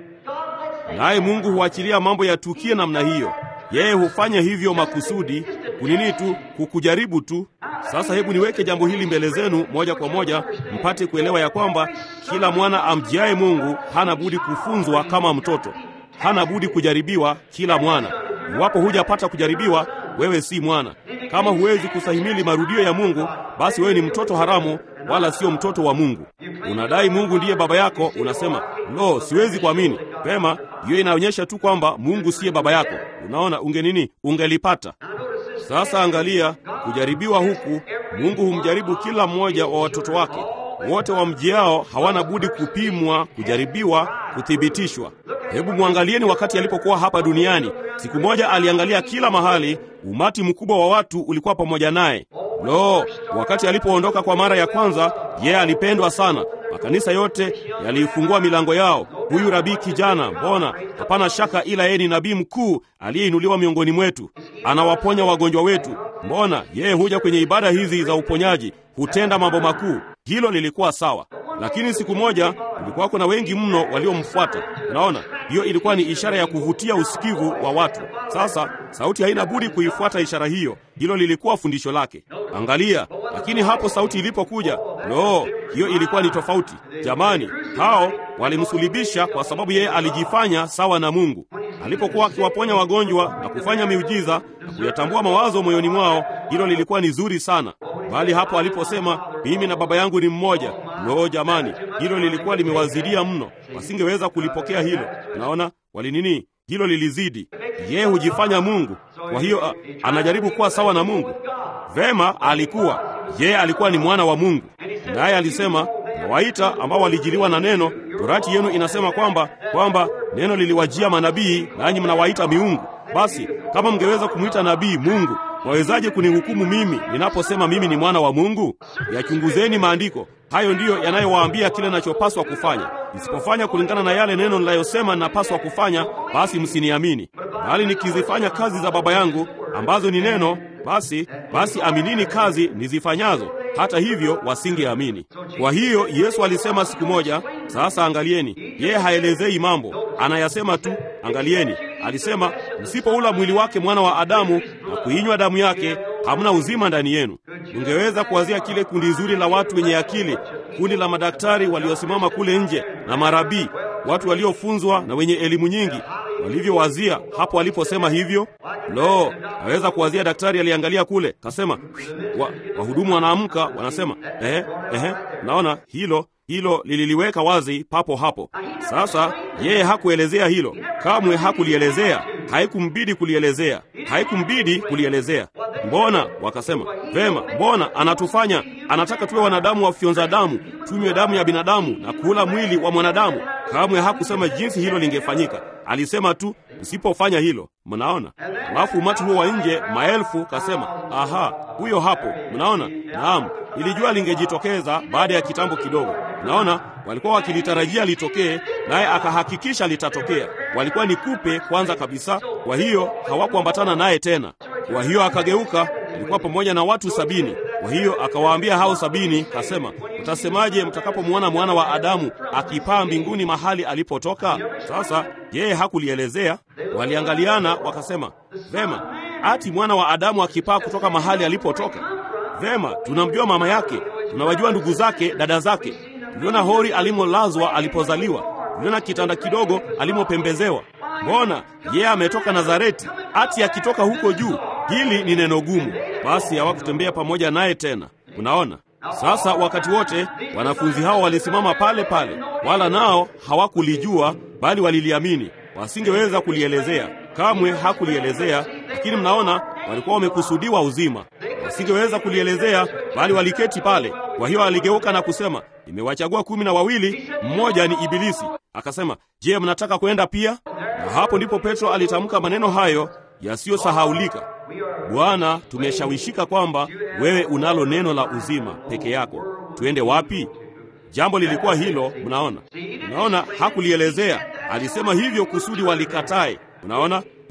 Naye Mungu huachilia mambo yatukie namna hiyo. Yeye hufanya hivyo makusudi, kunini tu, kukujaribu tu. Sasa hebu niweke jambo hili mbele zenu moja kwa moja, mpate kuelewa ya kwamba kila mwana amjiaye Mungu hana budi kufunzwa kama mtoto, hana budi kujaribiwa. Kila mwana, iwapo hujapata kujaribiwa, wewe si mwana. Kama huwezi kusahimili marudio ya Mungu, basi wewe ni mtoto haramu, wala sio mtoto wa Mungu. Unadai Mungu ndiye baba yako, unasema lo, siwezi kuamini. Pema, hiyo inaonyesha tu kwamba Mungu siye baba yako. Unaona, unge nini, ungelipata sasa. Angalia kujaribiwa huku. Mungu humjaribu kila mmoja wa watoto wake wote. Wamjiao hawana budi kupimwa, kujaribiwa, kuthibitishwa. Hebu mwangalieni wakati alipokuwa hapa duniani. Siku moja aliangalia kila mahali, umati mkubwa wa watu ulikuwa pamoja naye. Lo, wakati alipoondoka kwa mara ya kwanza, yeye alipendwa sana. Makanisa yote yaliifungua milango yao. Huyu rabii kijana, mbona hapana shaka, ila yeye ni nabii mkuu aliyeinuliwa miongoni mwetu, anawaponya wagonjwa wetu. Mbona yeye huja kwenye ibada hizi za uponyaji, hutenda mambo makuu. Hilo lilikuwa sawa, lakini siku moja kulikuwa kuna wengi mno waliomfuata. Unaona, hiyo ilikuwa ni ishara ya kuvutia usikivu wa watu. Sasa sauti haina budi kuifuata ishara hiyo. Hilo lilikuwa fundisho lake. Angalia, lakini hapo sauti ilipokuja, lo, hiyo ilikuwa ni tofauti. Jamani, hao walimsulibisha kwa sababu yeye alijifanya sawa na Mungu alipokuwa akiwaponya wagonjwa na kufanya miujiza na kuyatambua mawazo moyoni mwao. Hilo lilikuwa ni zuri sana, bali hapo aliposema mimi na Baba yangu ni mmoja, lo, jamani, hilo lilikuwa limewazidia mno, wasingeweza kulipokea hilo. Unaona, walinini, hilo lilizidi. Yeye hujifanya Mungu, kwa hiyo a, anajaribu kuwa sawa na Mungu. Vema, alikuwa yeye alikuwa ni mwana wa Mungu, naye alisema nawaita ambao walijiliwa na neno. Torati yenu inasema kwamba kwamba neno liliwajia manabii, nanyi mnawaita miungu. Basi kama mngeweza kumwita nabii Mungu, mwawezaje kunihukumu mimi ninaposema mimi ni mwana wa Mungu? Yachunguzeni maandiko, hayo ndiyo yanayowaambia kile ninachopaswa kufanya. Nisipofanya kulingana na yale neno ninayosema ninapaswa kufanya, basi msiniamini. Bali nikizifanya kazi za Baba yangu ambazo ni neno, basi basi aminini kazi nizifanyazo. Hata hivyo wasingeamini. Kwa hiyo Yesu alisema siku moja, sasa angalieni, yeye haelezei mambo, anayasema tu. Angalieni, alisema msipoula mwili wake mwana wa Adamu na kuinywa damu yake, hamna uzima ndani yenu. Ungeweza kuwazia kile kundi zuri la watu wenye akili, kundi la madaktari waliosimama kule nje na marabii, watu waliofunzwa na wenye elimu nyingi walivyowazia hapo aliposema hivyo. Lo, naweza kuwazia daktari aliangalia kule kasema, wa, wahudumu wanaamka wanasema, ehe, ehe. Naona hilo hilo lililiweka wazi papo hapo. Sasa yeye hakuelezea hilo kamwe, hakulielezea, haikumbidi kulielezea, haikumbidi kulielezea. Mbona wakasema vema, mbona anatufanya anataka tuwe wanadamu wafyonza damu, tunywe damu ya binadamu na kula mwili wa mwanadamu. Kamwe hakusema jinsi hilo lingefanyika, alisema tu usipofanya hilo. Mnaona? Alafu umati huo wa nje maelfu kasema, aha, huyo hapo. Mnaona? Naam, nilijua lingejitokeza baada ya kitambo kidogo. Naona walikuwa wakilitarajia litokee, naye akahakikisha litatokea. Walikuwa ni kupe kwanza kabisa, kwa hiyo hawakuambatana naye tena. Kwa hiyo akageuka, alikuwa pamoja na watu sabini. Kwa hiyo akawaambia hao sabini, kasema, mtasemaje mtakapomwona mwana wa Adamu akipaa mbinguni mahali alipotoka? Sasa yeye hakulielezea. Waliangaliana wakasema, vema, ati mwana wa Adamu akipaa kutoka mahali alipotoka? Vema, tunamjua mama yake, tunawajua ndugu zake, dada zake. Tuliona hori alimolazwa alipozaliwa, tuliona kitanda kidogo alimopembezewa. Mbona yeye ametoka Nazareti, ati akitoka huko juu? Hili ni neno gumu. Basi hawakutembea pamoja naye tena. Unaona? Sasa wakati wote wanafunzi hao walisimama pale pale, wala nao hawakulijua, bali waliliamini. Wasingeweza kulielezea, kamwe hakulielezea, lakini mnaona, walikuwa wamekusudiwa uzima. Wasingeweza kulielezea, bali waliketi pale. Kwa hiyo aligeuka na kusema, nimewachagua kumi na wawili, mmoja ni Ibilisi. Akasema, je, mnataka kwenda pia? Na hapo ndipo Petro alitamka maneno hayo yasiyosahaulika, Bwana, tumeshawishika kwamba wewe unalo neno la uzima peke yako. Tuende wapi? Jambo lilikuwa hilo. Mnaona, mnaona, hakulielezea. Alisema hivyo kusudi walikatae. Unaona,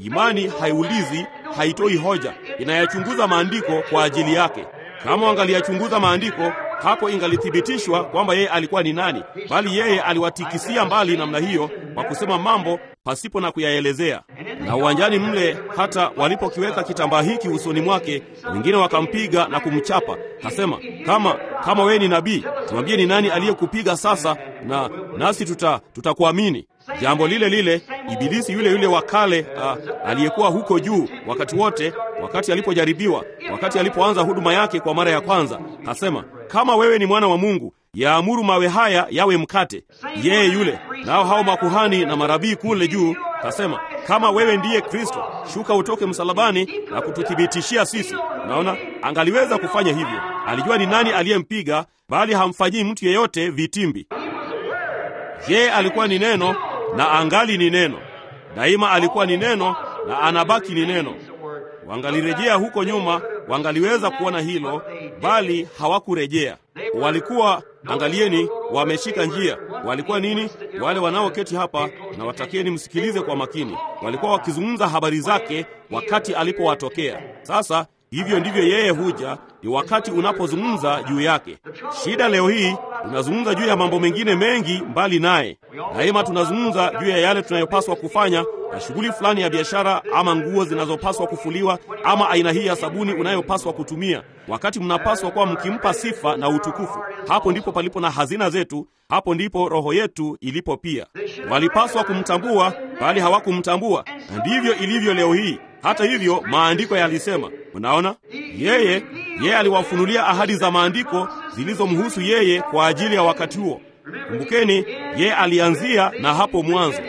Imani haiulizi, haitoi hoja, inayachunguza maandiko kwa ajili yake. Kama wangaliyachunguza maandiko, hapo ingalithibitishwa kwamba yeye alikuwa ni nani, bali yeye aliwatikisia mbali namna hiyo kwa kusema mambo pasipo na kuyaelezea. Na uwanjani mle, hata walipokiweka kitambaa hiki usoni mwake, wengine wakampiga na kumchapa. Kasema, kama kama wewe ni nabii, tuambie ni nani aliyekupiga sasa, na nasi tuta tutakuamini. Jambo lile lile Ibilisi yule yule wa kale aliyekuwa huko juu wakati wote, wakati alipojaribiwa, wakati alipoanza huduma yake kwa mara ya kwanza, kasema kama wewe ni mwana wa Mungu, yaamuru mawe haya yawe mkate. Yeye yule nao hao makuhani na marabii kule juu kasema, kama wewe ndiye Kristo, shuka utoke msalabani na kututhibitishia sisi. Unaona, angaliweza kufanya hivyo. Alijua ni nani aliyempiga, bali hamfanyii mtu yeyote vitimbi. Yeye alikuwa ni neno na angali ni neno daima, alikuwa ni neno na anabaki ni neno. Wangalirejea huko nyuma, wangaliweza kuona hilo, bali hawakurejea. Walikuwa, angalieni, wameshika njia. Walikuwa nini? Wale wanaoketi hapa, na watakieni msikilize kwa makini, walikuwa wakizungumza habari zake wakati alipowatokea. Sasa hivyo ndivyo yeye huja, ni wakati unapozungumza juu yake. Shida leo hii tunazungumza juu ya mambo mengine mengi mbali naye. Daima tunazungumza juu ya yale tunayopaswa kufanya na shughuli fulani ya biashara, ama nguo zinazopaswa kufuliwa, ama aina hii ya sabuni unayopaswa kutumia, wakati mnapaswa kuwa mkimpa sifa na utukufu. Hapo ndipo palipo na hazina zetu, hapo ndipo roho yetu ilipo. Pia walipaswa kumtambua, bali hawakumtambua, na ndivyo ilivyo leo hii. Hata hivyo maandiko yalisema, mnaona, yeye yeye aliwafunulia ahadi za maandiko zilizomhusu yeye kwa ajili ya wakati huo. Kumbukeni, yeye alianzia na hapo mwanzo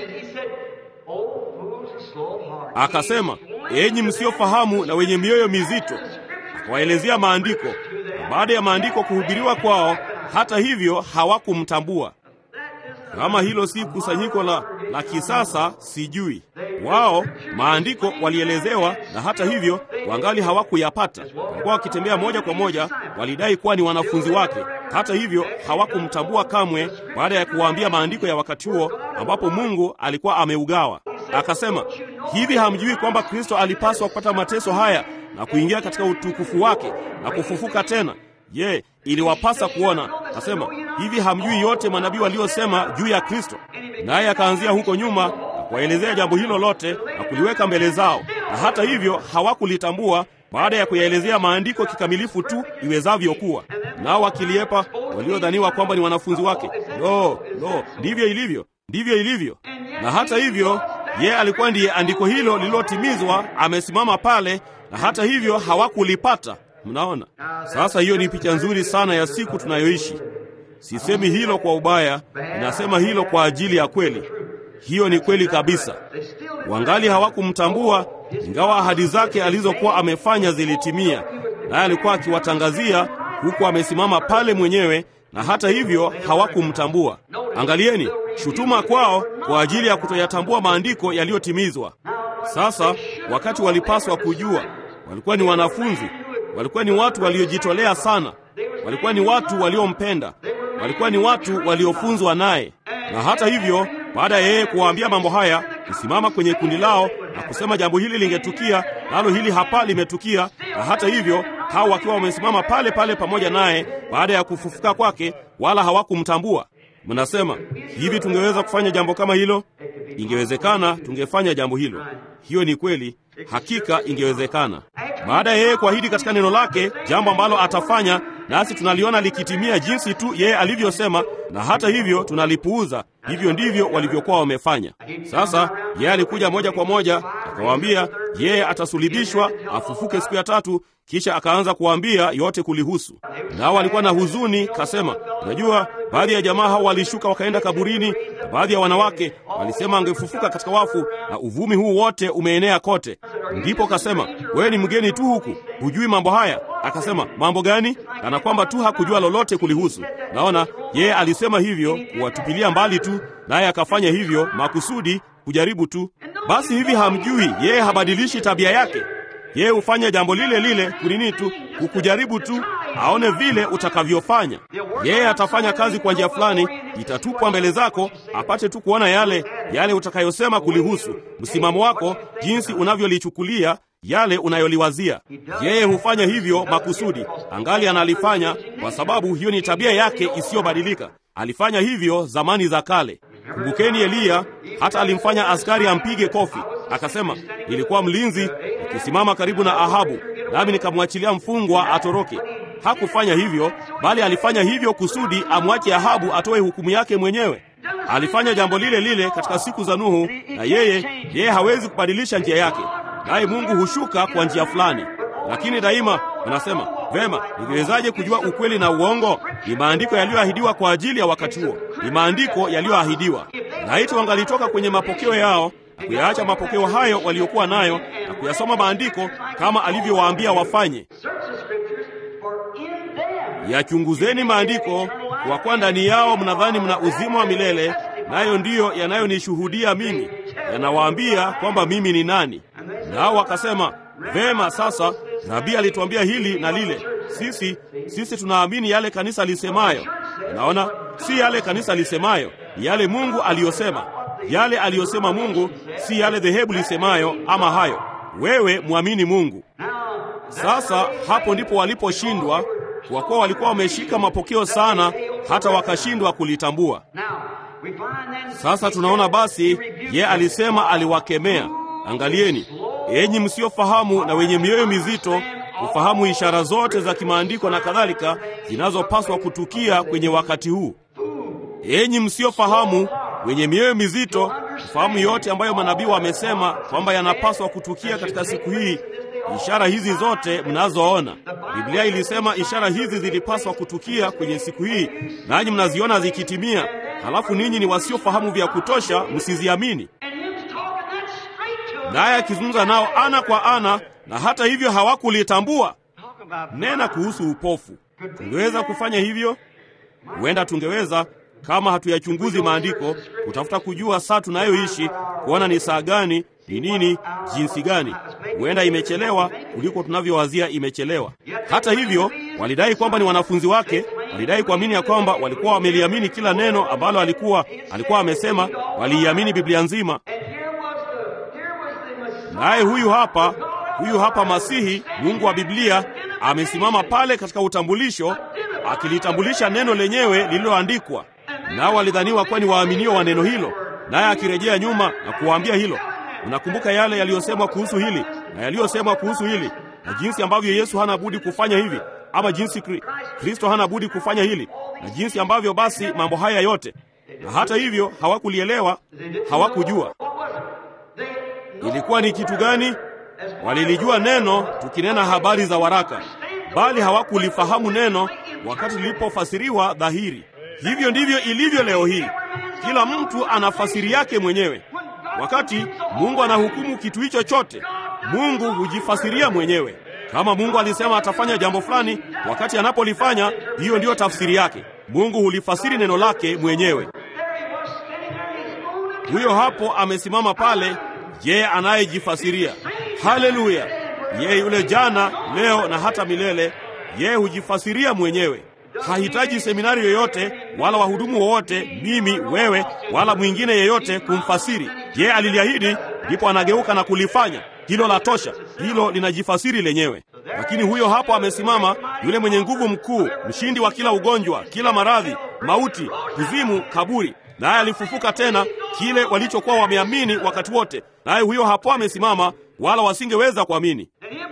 akasema, enyi msiofahamu na wenye mioyo mizito. Akawaelezea maandiko, na baada ya maandiko kuhubiriwa kwao, hata hivyo hawakumtambua. Kama hilo si kusanyiko la, la kisasa sijui. Wao maandiko walielezewa, na hata hivyo wangali hawakuyapata. Walikuwa wakitembea moja kwa moja, walidai kuwa ni wanafunzi wake. Hata hivyo hawakumtambua kamwe, baada ya kuwaambia maandiko ya wakati huo ambapo Mungu alikuwa ameugawa. Akasema, hivi hamjui kwamba Kristo alipaswa kupata mateso haya na kuingia katika utukufu wake na kufufuka tena? Je, yeah, iliwapasa kuona. Nasema hivi, hamjui yote manabii waliosema juu ya Kristo? Naye akaanzia huko nyuma na kuwaelezea jambo hilo lote na kuliweka mbele zao, na hata hivyo hawakulitambua baada ya kuyaelezea maandiko kikamilifu tu iwezavyo kuwa. Nao wakiliepa waliodhaniwa kwamba ni wanafunzi wake. Lo, lo, ndivyo ilivyo, ndivyo ilivyo. Na hata hivyo yeye alikuwa ndiye andiko hilo lililotimizwa, amesimama pale, na hata hivyo hawakulipata. Mnaona sasa, hiyo ni picha nzuri sana ya siku tunayoishi. Sisemi hilo kwa ubaya, ninasema hilo kwa ajili ya kweli. Hiyo ni kweli kabisa. Wangali hawakumtambua, ingawa ahadi zake alizokuwa amefanya zilitimia, naye alikuwa akiwatangazia huku amesimama pale mwenyewe, na hata hivyo hawakumtambua. Angalieni shutuma kwao kwa ajili ya kutoyatambua maandiko yaliyotimizwa. Sasa wakati walipaswa kujua, walikuwa ni wanafunzi walikuwa ni watu waliojitolea sana, walikuwa ni watu waliompenda, walikuwa ni watu waliofunzwa naye. Na hata hivyo, baada ya yeye kuwaambia mambo haya, kusimama kwenye kundi lao na kusema jambo hili lingetukia, nalo hili hapa limetukia, na hata hivyo hao wakiwa wamesimama pale pale pamoja naye baada ya kufufuka kwake, wala hawakumtambua. Mnasema hivi, tungeweza kufanya jambo kama hilo? Ingewezekana tungefanya jambo hilo. Hiyo ni kweli, hakika ingewezekana. Baada ya yeye kuahidi katika neno lake jambo ambalo atafanya, nasi tunaliona likitimia jinsi tu yeye alivyosema, na hata hivyo tunalipuuza. Hivyo ndivyo walivyokuwa wamefanya. Sasa yeye alikuja moja kwa moja akawaambia yeye atasulibishwa, afufuke siku ya tatu, kisha akaanza kuwaambia yote kulihusu. Nao walikuwa na huzuni, kasema, unajua, baadhi ya jamaa hao walishuka wakaenda kaburini, na baadhi ya wanawake walisema angefufuka katika wafu, na uvumi huu wote umeenea kote. Ndipo kasema, wewe ni mgeni tu huku, hujui mambo haya. Akasema, mambo gani? Kana kwamba tu hakujua lolote kulihusu. Naona yeye alisema hivyo kuwatupilia mbali tu, naye akafanya hivyo makusudi kujaribu tu. Basi hivi hamjui yeye habadilishi tabia yake? Yeye hufanya jambo lile lile kunini tu, kukujaribu tu, aone vile utakavyofanya. Yeye atafanya kazi kwa njia fulani, itatupwa mbele zako, apate tu kuona yale yale utakayosema kulihusu, msimamo wako, jinsi unavyolichukulia yale unayoliwazia. Yeye hufanya hivyo makusudi, angali analifanya kwa sababu hiyo ni tabia yake isiyobadilika. Alifanya hivyo zamani za kale. Kumbukeni Eliya, hata alimfanya askari ampige kofi, akasema, nilikuwa mlinzi nikisimama karibu na Ahabu, nami nikamwachilia mfungwa atoroke. Hakufanya hivyo, bali alifanya hivyo kusudi amwache Ahabu atoe hukumu yake mwenyewe. Alifanya jambo lile lile katika siku za Nuhu, na yeye yeye hawezi kubadilisha njia yake, naye Mungu hushuka kwa njia fulani. Lakini daima unasema vema, ningewezaje kujua ukweli na uongo? Ni maandiko yaliyoahidiwa kwa ajili ya wakati huo, ni maandiko yaliyoahidiwa. Laiti wangalitoka kwenye mapokeo yao na kuyaacha mapokeo hayo waliokuwa nayo na kuyasoma maandiko kama alivyowaambia wafanye. Yachunguzeni maandiko, kwa kuwa ndani yao mnadhani mna uzima wa milele, nayo ndiyo yanayonishuhudia mimi, yanawaambia kwamba mimi ni nani. Nao wakasema vema, sasa nabii alituambia hili na lile. Sisi sisi tunaamini yale kanisa lisemayo. Unaona, si yale kanisa lisemayo, ni yale Mungu aliyosema. Yale aliyosema Mungu, si yale dhehebu lisemayo ama hayo. Wewe mwamini Mungu. Sasa hapo ndipo waliposhindwa, kwa kuwa walikuwa wameshika mapokeo sana, hata wakashindwa kulitambua. Sasa tunaona basi, ye alisema, aliwakemea. Angalieni enyi msiofahamu na wenye mioyo mizito kufahamu ishara zote za kimaandiko na kadhalika zinazopaswa kutukia kwenye wakati huu. Enyi msiofahamu wenye mioyo mizito kufahamu yote ambayo manabii wamesema kwamba yanapaswa kutukia katika siku hii, ishara hizi zote mnazoona. Biblia ilisema ishara hizi zilipaswa kutukia kwenye siku hii, nanyi mnaziona zikitimia, halafu ninyi ni wasiofahamu vya kutosha msiziamini naye akizungumza nao ana kwa ana, na hata hivyo hawakulitambua. Nena kuhusu upofu. Tungeweza kufanya hivyo? Huenda tungeweza kama hatuyachunguzi maandiko, kutafuta kujua saa tunayoishi, kuona ni saa gani, ni nini, jinsi gani. Huenda imechelewa kuliko tunavyowazia imechelewa. Hata hivyo, walidai kwamba ni wanafunzi wake, walidai kuamini ya kwamba walikuwa wameliamini kila neno ambalo alikuwa alikuwa amesema, waliiamini Biblia nzima. Naye huyu hapa, huyu hapa Masihi, Mungu wa Biblia, amesimama pale katika utambulisho, akilitambulisha neno lenyewe lililoandikwa. Nao walidhaniwa kuwa ni waaminio wa neno hilo, naye akirejea nyuma na kuwaambia hilo. Unakumbuka yale yaliyosemwa kuhusu hili na yaliyosemwa kuhusu hili, na jinsi ambavyo Yesu hana budi kufanya hivi, ama jinsi Kri, Kristo hana budi kufanya hili, na jinsi ambavyo basi mambo haya yote. Na hata hivyo hawakulielewa, hawakujua ilikuwa ni kitu gani. Walilijua neno tukinena habari za waraka, bali hawakulifahamu neno wakati lilipofasiriwa dhahiri. Hivyo ndivyo ilivyo leo hii, kila mtu ana fasiri yake mwenyewe. Wakati Mungu anahukumu kitu hicho chote, Mungu hujifasiria mwenyewe. Kama Mungu alisema atafanya jambo fulani, wakati anapolifanya, hiyo ndiyo tafsiri yake. Mungu hulifasiri neno lake mwenyewe. Huyo hapo amesimama pale yeye anayejifasiria. Haleluya! Yeye yule jana, leo na hata milele, yeye hujifasiria mwenyewe. Hahitaji seminari yoyote wala wahudumu wowote, mimi, wewe, wala mwingine yeyote kumfasiri. Yeye aliliahidi, ndipo anageuka na kulifanya. Hilo la tosha, hilo linajifasiri lenyewe. Lakini huyo hapo amesimama, yule mwenye nguvu mkuu, mshindi wa kila ugonjwa, kila maradhi, mauti, kuzimu, kaburi naye alifufuka tena, kile walichokuwa wameamini wakati wote. Naye huyo hapo amesimama, wala wasingeweza kuamini.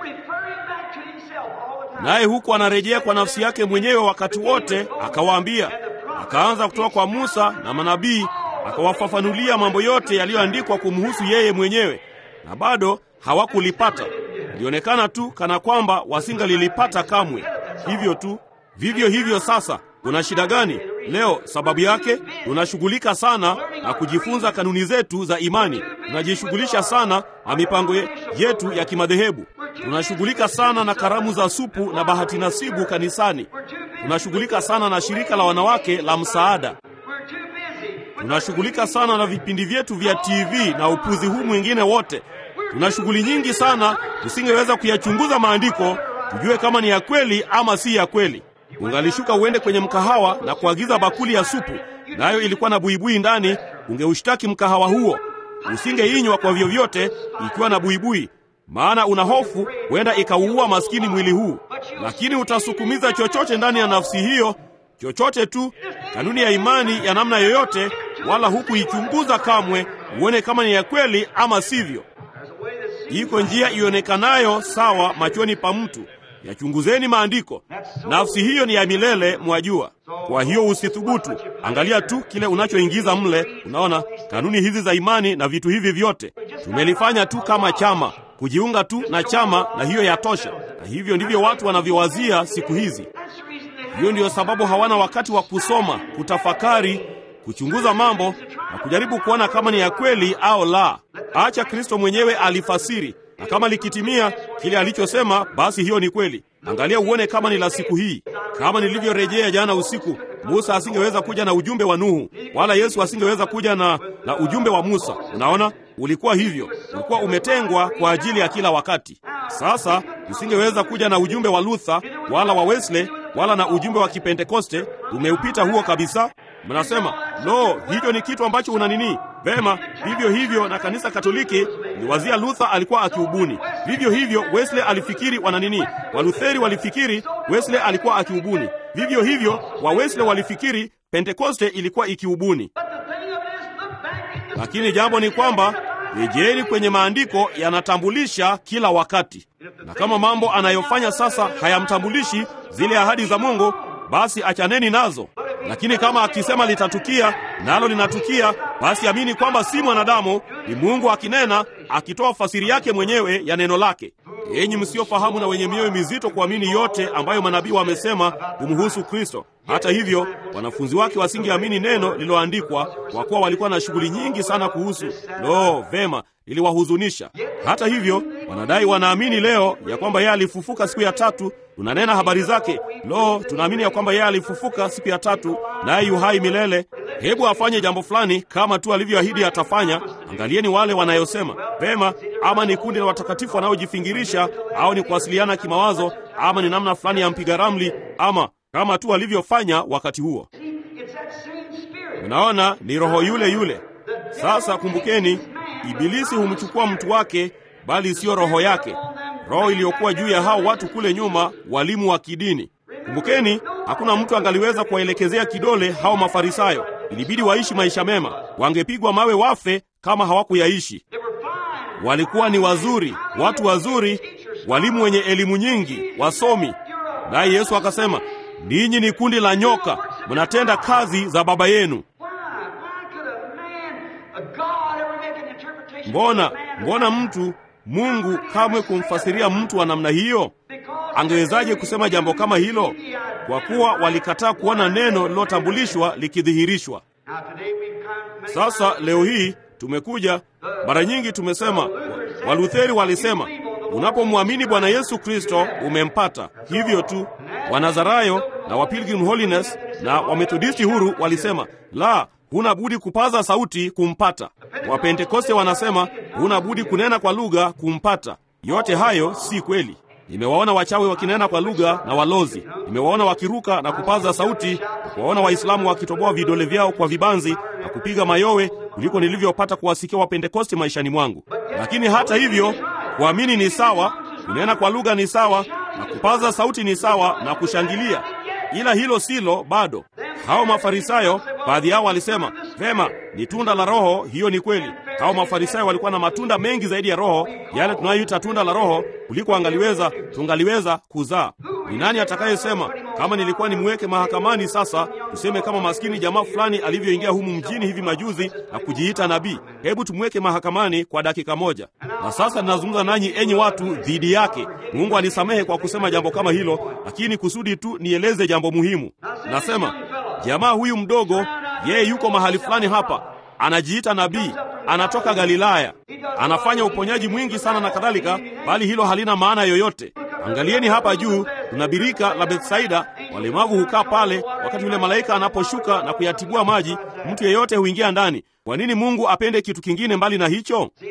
Naye huku anarejea kwa nafsi yake mwenyewe wakati wote, akawaambia. Akaanza kutoka kwa Musa na manabii, akawafafanulia mambo yote yaliyoandikwa kumhusu yeye mwenyewe, na bado hawakulipata. Ilionekana tu kana kwamba wasingalilipata kamwe. Hivyo tu, vivyo hivyo sasa Kuna shida gani leo? Sababu yake tunashughulika sana na kujifunza kanuni zetu za imani, tunajishughulisha sana na mipango yetu ya kimadhehebu, tunashughulika sana na karamu za supu na bahati nasibu kanisani, tunashughulika sana na shirika la wanawake la msaada, tunashughulika sana na vipindi vyetu vya TV na upuzi huu mwingine wote. Tuna shughuli nyingi sana, tusingeweza kuyachunguza maandiko tujue kama ni ya kweli ama si ya kweli. Ungalishuka uende kwenye mkahawa na kuagiza bakuli ya supu, nayo ilikuwa na buibui ndani, ungeushtaki mkahawa huo. Usingeinywa kwa vyovyote ikiwa na buibui, maana una hofu huenda ikauua maskini mwili huu, lakini utasukumiza chochote ndani ya nafsi hiyo, chochote tu, kanuni ya imani ya namna yoyote, wala hukuichunguza kamwe uone kama ni ya kweli ama sivyo. Iko njia ionekanayo sawa machoni pa mtu. Yachunguzeni maandiko. Nafsi hiyo ni ya milele, mwajua. Kwa hiyo usithubutu. Angalia tu kile unachoingiza mle. Unaona kanuni hizi za imani na vitu hivi vyote tumelifanya tu kama chama, kujiunga tu na chama, na hiyo yatosha. Na hivyo ndivyo watu wanavyowazia siku hizi. Hiyo ndiyo sababu hawana wakati wa kusoma, kutafakari, kuchunguza mambo na kujaribu kuona kama ni ya kweli au la. Acha Kristo mwenyewe alifasiri, na kama likitimia kile alichosema, basi hiyo ni kweli. Angalia uone kama ni la siku hii. Kama nilivyorejea jana usiku, Musa asingeweza kuja na ujumbe wa Nuhu, wala Yesu asingeweza kuja na, na ujumbe wa Musa. Unaona, ulikuwa hivyo, ulikuwa umetengwa kwa ajili ya kila wakati. Sasa usingeweza kuja na ujumbe wa Luther wala wa Wesley wala na ujumbe wa Kipentekoste. Umeupita huo kabisa. Mnasema lo, hicho ni kitu ambacho una nini? Vema, vivyo hivyo na kanisa Katoliki liwazia Luther alikuwa akiubuni. Vivyo hivyo Wesley alifikiri wana nini? Walutheri walifikiri Wesley alikuwa akiubuni. Vivyo hivyo wa Wesley walifikiri Pentekoste ilikuwa ikiubuni. Lakini jambo ni kwamba rejeni kwenye maandiko, yanatambulisha kila wakati, na kama mambo anayofanya sasa hayamtambulishi zile ahadi za Mungu, basi achaneni nazo. Lakini kama akisema litatukia nalo linatukia, basi amini kwamba si mwanadamu, ni Mungu akinena, akitoa fasiri yake mwenyewe ya neno lake. Enyi msiofahamu na wenye mioyo mizito kuamini yote ambayo manabii wamesema kumhusu Kristo. Hata hivyo, wanafunzi wake wasingeamini neno lililoandikwa, kwa kuwa walikuwa na shughuli nyingi sana kuhusu. Lo, vema, iliwahuzunisha. Hata hivyo, wanadai wanaamini leo ya kwamba yeye alifufuka siku ya tatu. Tunanena habari zake. Lo, tunaamini ya kwamba yeye alifufuka siku ya tatu, naye yu hai milele. Hebu afanye jambo fulani kama tu alivyoahidi atafanya. Angalieni wale wanayosema vema, ama ni kundi la watakatifu wanaojifingirisha, au ni kuwasiliana kimawazo, ama ni namna fulani ya mpiga ramli, ama kama tu alivyofanya wakati huo. Unaona, ni roho yule yule. Sasa kumbukeni, Ibilisi humchukua mtu wake, bali siyo roho yake, roho iliyokuwa juu ya hao watu kule nyuma, walimu wa kidini. Kumbukeni, hakuna mtu angaliweza kuwaelekezea kidole hao Mafarisayo. Ilibidi waishi maisha mema, wangepigwa mawe wafe kama hawakuyaishi. Walikuwa ni wazuri, watu wazuri, walimu wenye elimu nyingi, wasomi. Naye Yesu akasema, ninyi ni kundi la nyoka, mnatenda kazi za baba yenu. Mbona mbona mtu Mungu kamwe kumfasiria mtu wa namna hiyo? Angewezaje kusema jambo kama hilo? Kwa kuwa walikataa kuona neno lilotambulishwa likidhihirishwa. Sasa leo hii tumekuja, mara nyingi tumesema, Walutheri walisema unapomwamini Bwana Yesu Kristo umempata. Hivyo tu. Wanazarayo na wa Pilgrim Holiness na Wamethodisti huru walisema la, huna budi kupaza sauti kumpata. Wapentekoste wanasema huna budi kunena kwa lugha kumpata. Yote hayo si kweli. Nimewaona wachawi wakinena kwa lugha na walozi, nimewaona wakiruka na kupaza sauti, na kuwaona Waislamu wakitoboa vidole vyao kwa vibanzi na kupiga mayowe kuliko nilivyopata kuwasikia Wapentekoste maishani mwangu. Lakini hata hivyo, kuamini ni sawa, kunena kwa lugha ni sawa, na kupaza sauti ni sawa, na kushangilia, ila hilo silo bado. Hao Mafarisayo, baadhi yao walisema vema, ni tunda la Roho. Hiyo ni kweli. Hao Mafarisayo walikuwa na matunda mengi zaidi ya Roho, yale tunayoita tunda la Roho, kuliko angaliweza tungaliweza kuzaa. Ni nani atakayesema kama nilikuwa nimweke mahakamani sasa, tuseme kama maskini jamaa fulani alivyoingia humu mjini hivi majuzi na kujiita nabii, hebu tumweke mahakamani kwa dakika moja. Na sasa ninazungumza nanyi, enyi watu, dhidi yake. Mungu alisamehe kwa kusema jambo kama hilo, lakini kusudi tu nieleze jambo muhimu. Nasema jamaa huyu mdogo, yeye yuko mahali fulani hapa, anajiita nabii, anatoka Galilaya, anafanya uponyaji mwingi sana na kadhalika, bali hilo halina maana yoyote. Angalieni hapa juu, kuna birika la Bethsaida. Walemavu hukaa pale wakati yule malaika anaposhuka na kuyatibua maji, mtu yeyote huingia ndani. Kwa nini Mungu apende kitu kingine mbali na hicho?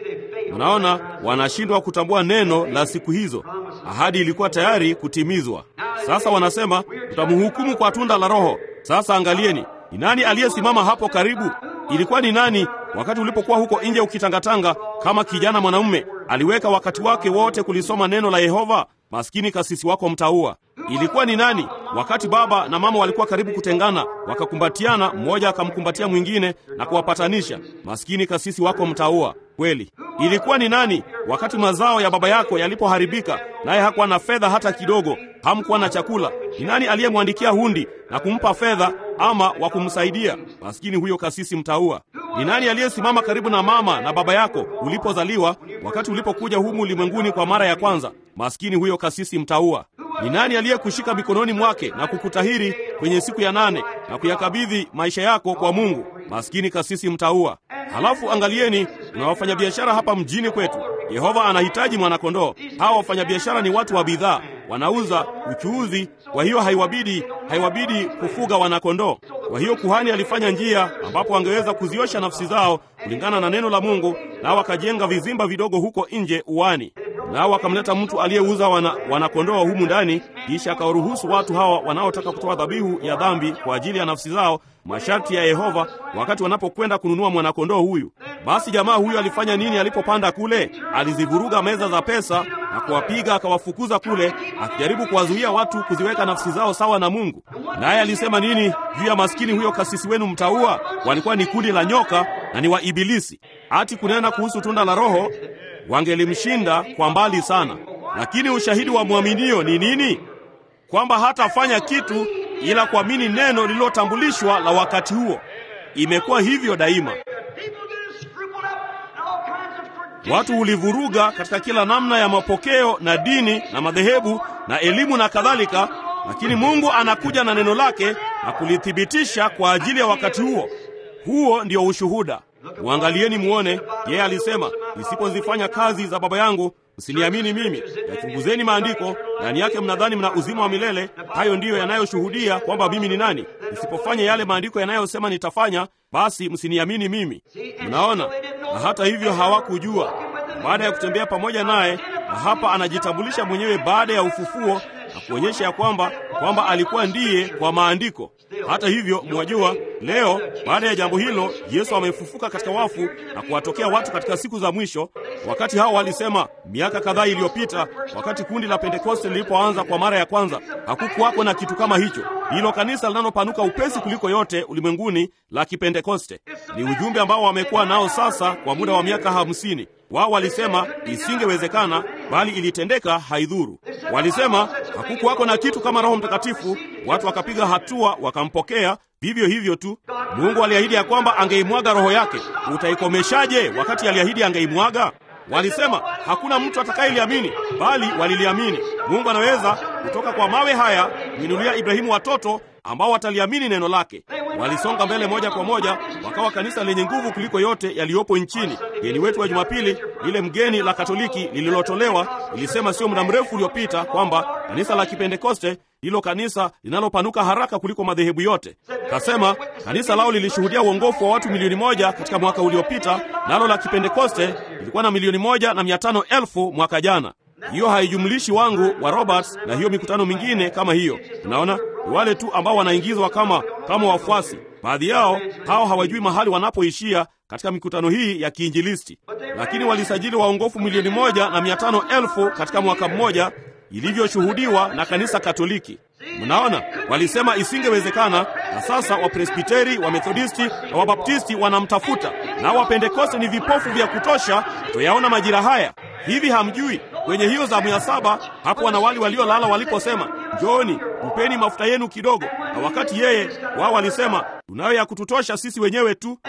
Mnaona, wanashindwa kutambua neno la siku hizo. Ahadi ilikuwa tayari kutimizwa. Sasa wanasema tutamhukumu kwa tunda la Roho. Sasa angalieni, ni nani aliyesimama hapo karibu? Ilikuwa ni nani wakati ulipokuwa huko nje ukitangatanga kama kijana mwanamume? Aliweka wakati wake wote kulisoma neno la Yehova. Maskini kasisi wako mtaua. Ilikuwa ni nani wakati baba na mama walikuwa karibu kutengana, wakakumbatiana, mmoja akamkumbatia mwingine na kuwapatanisha? Maskini kasisi wako mtaua kweli. Ilikuwa ni nani wakati mazao ya baba yako yalipoharibika, naye hakuwa na fedha hata kidogo, hamkuwa na chakula? Ni nani aliyemwandikia hundi na kumpa fedha ama wa kumsaidia? Maskini huyo kasisi mtaua. Ni nani aliyesimama karibu na mama na baba yako ulipozaliwa, wakati ulipokuja humu ulimwenguni kwa mara ya kwanza? Maskini huyo kasisi mtaua. Ni nani aliyekushika mikononi mwake na kukutahiri kwenye siku ya nane na kuyakabidhi maisha yako kwa Mungu? Maskini kasisi mtaua. Halafu angalieni, na wafanyabiashara hapa mjini kwetu, Yehova anahitaji mwanakondoo. Hawa wafanyabiashara ni watu wa bidhaa, wanauza uchuuzi. Kwa hiyo haiwabidi haiwabidi kufuga wanakondoo. Kwa hiyo kuhani alifanya njia ambapo wangeweza kuziosha nafsi zao kulingana na neno la Mungu, nao wakajenga vizimba vidogo huko nje uwani, nao wakamleta mtu aliyeuza wana, wanakondoo humu ndani, kisha akawaruhusu watu hawa wanaotaka kutoa dhabihu ya dhambi kwa ajili ya nafsi zao masharti ya Yehova wakati wanapokwenda kununua mwanakondoo huyu. Basi jamaa huyu alifanya nini alipopanda kule? Alizivuruga meza za pesa na kuwapiga akawafukuza kule, akijaribu kuwazuia watu kuziweka nafsi zao sawa na Mungu. Naye alisema nini juu ya maskini huyo kasisi wenu mtaua? Walikuwa ni kundi la nyoka na ni wa Ibilisi. Ati kunena kuhusu tunda la Roho, wangelimshinda kwa mbali sana. Lakini ushahidi wa mwaminio ni nini? Kwamba hatafanya kitu ila kuamini neno lililotambulishwa la wakati huo. Imekuwa hivyo daima. Watu hulivuruga katika kila namna ya mapokeo na dini na madhehebu na elimu na kadhalika, lakini Mungu anakuja na neno lake na kulithibitisha kwa ajili ya wakati huo. Huo ndio ushuhuda. Mwangalieni muone, yeye alisema, nisipozifanya kazi za Baba yangu msiniamini mimi. Yachunguzeni maandiko, ndani yake mnadhani mna uzima wa milele. Hayo ndiyo yanayoshuhudia kwamba mimi ni nani. Nisipofanya yale maandiko yanayosema nitafanya, basi msiniamini mimi. Mnaona? Na hata hivyo hawakujua. Baada ya kutembea pamoja naye, na hapa anajitambulisha mwenyewe baada ya ufufuo na kuonyesha ya kwamba kwamba alikuwa ndiye kwa maandiko. Hata hivyo, mwajua, leo baada ya jambo hilo, Yesu amefufuka katika wafu na kuwatokea watu katika siku za mwisho. Wakati hao walisema miaka kadhaa iliyopita, wakati kundi la Pentekoste lilipoanza kwa mara ya kwanza, hakukuwako na kitu kama hicho. Hilo kanisa linalopanuka upesi kuliko yote ulimwenguni la Kipentekoste ni ujumbe ambao wamekuwa nao sasa kwa muda wa miaka hamsini. Wao walisema isingewezekana, bali ilitendeka, haidhuru. Walisema hakukuwako na kitu kama Roho Mtakatifu. Watu wakapiga hatua, wakampokea vivyo hivyo tu. Mungu aliahidi ya kwamba angeimwaga Roho yake. Utaikomeshaje wakati aliahidi angeimwaga? Walisema hakuna mtu atakayeliamini, bali waliliamini. Mungu anaweza kutoka kwa mawe haya kuinulia Ibrahimu watoto ambao wataliamini neno lake. Walisonga mbele moja kwa moja, wakawa kanisa lenye nguvu kuliko yote yaliyopo nchini. Mgeni wetu wa Jumapili, lile mgeni la Katoliki lililotolewa, ilisema sio muda mrefu uliopita kwamba kanisa la Kipentekoste ndilo kanisa linalopanuka haraka kuliko madhehebu yote. Kasema kanisa lao lilishuhudia uongofu wa watu milioni moja katika mwaka uliopita, nalo la Kipentekoste lilikuwa na milioni moja na mia tano elfu mwaka jana. Hiyo haijumlishi wangu wa Roberts na hiyo mikutano mingine kama hiyo. Unaona, ni wale tu ambao wanaingizwa kama kama wafuasi. Baadhi yao hao hawajui mahali wanapoishia katika mikutano hii ya kiinjilisti, lakini walisajili waongofu milioni moja na mia tano elfu katika mwaka mmoja, ilivyoshuhudiwa na kanisa Katoliki. Mnaona, walisema isingewezekana, na sasa Wapresbiteri, Wamethodisti na Wabaptisti wanamtafuta, na Wapentekoste ni vipofu vya kutosha kuyaona majira haya. Hivi hamjui kwenye hiyo zamu ya saba hapo wanawali waliolala waliposema njooni mpeni mafuta yenu kidogo, na wakati yeye wao walisema tunayo ya kututosha sisi wenyewe tu.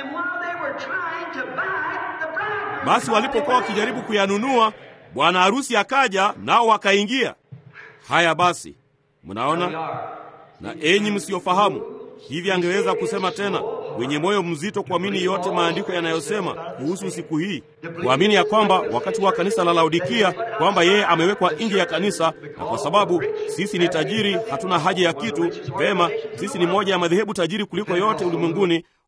Basi walipokuwa wakijaribu kuyanunua, bwana harusi akaja, nao wakaingia. Haya basi, mnaona. Na enyi msiofahamu, hivi angeweza kusema tena, wenye moyo mzito kuamini yote maandiko yanayosema kuhusu siku hii, kuamini ya kwamba wakati wa kanisa la Laodikia kwamba yeye amewekwa nje ya kanisa, na kwa sababu sisi ni tajiri, hatuna haja ya kitu. Vema, sisi ni moja ya madhehebu tajiri kuliko yote ulimwenguni,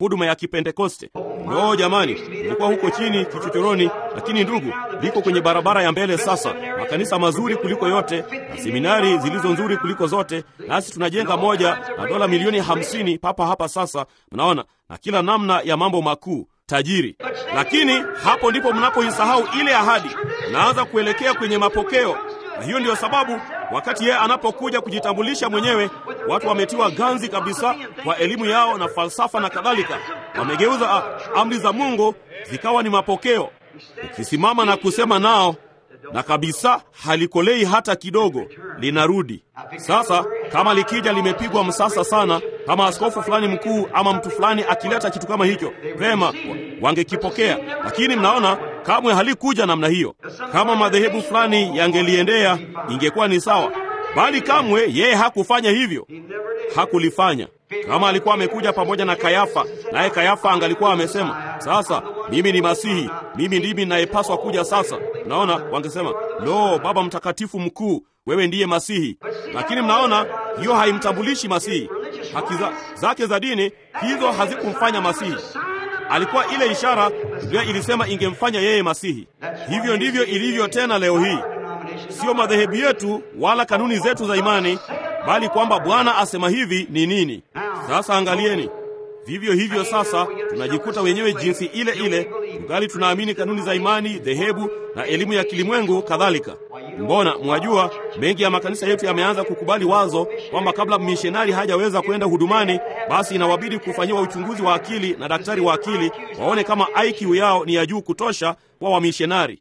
huduma ya Kipentekoste. No jamani, ilikuwa huko chini kichochoroni, lakini ndugu, liko kwenye barabara ya mbele sasa, makanisa mazuri kuliko yote na seminari zilizo nzuri kuliko zote, nasi tunajenga moja na dola milioni hamsini papa hapa sasa, mnaona, na kila namna ya mambo makuu tajiri. Lakini hapo ndipo mnapoisahau ile ahadi, mnaanza kuelekea kwenye mapokeo, na hiyo ndiyo sababu wakati yeye anapokuja kujitambulisha mwenyewe, watu wametiwa ganzi kabisa kwa elimu yao na falsafa na kadhalika. Wamegeuza a, amri za Mungu zikawa ni mapokeo. Ukisimama na kusema nao na kabisa halikolei hata kidogo, linarudi. Sasa kama likija limepigwa msasa sana, kama askofu fulani mkuu ama mtu fulani akileta kitu kama hicho, vema, wangekipokea. Lakini mnaona, kamwe halikuja namna hiyo. Kama madhehebu fulani yangeliendea, ingekuwa ni sawa, bali kamwe yeye hakufanya hivyo, hakulifanya. Kama alikuwa amekuja pamoja na Kayafa, naye Kayafa angalikuwa amesema, sasa mimi ni Masihi, mimi ndimi ninayepaswa kuja sasa. Mnaona, wangesema lo, Baba Mtakatifu mkuu, wewe ndiye Masihi. Lakini mnaona, hiyo haimtambulishi Masihi. Haki za, zake za dini hizo hazikumfanya Masihi. Alikuwa ile ishara Biblia ilisema ingemfanya yeye Masihi. Hivyo ndivyo ilivyo tena leo hii, sio madhehebu yetu wala kanuni zetu za imani bali kwamba Bwana asema hivi ni nini. Sasa angalieni, vivyo hivyo sasa tunajikuta wenyewe jinsi ile ile, tungali tunaamini kanuni za imani, dhehebu na elimu ya kilimwengu kadhalika. Mbona mwajua, mengi ya makanisa yetu yameanza kukubali wazo kwamba kabla mishonari hajaweza kwenda hudumani, basi inawabidi kufanyiwa uchunguzi wa akili na daktari wa akili, waone kama IQ yao ni ya juu kutosha kwa wamishonari.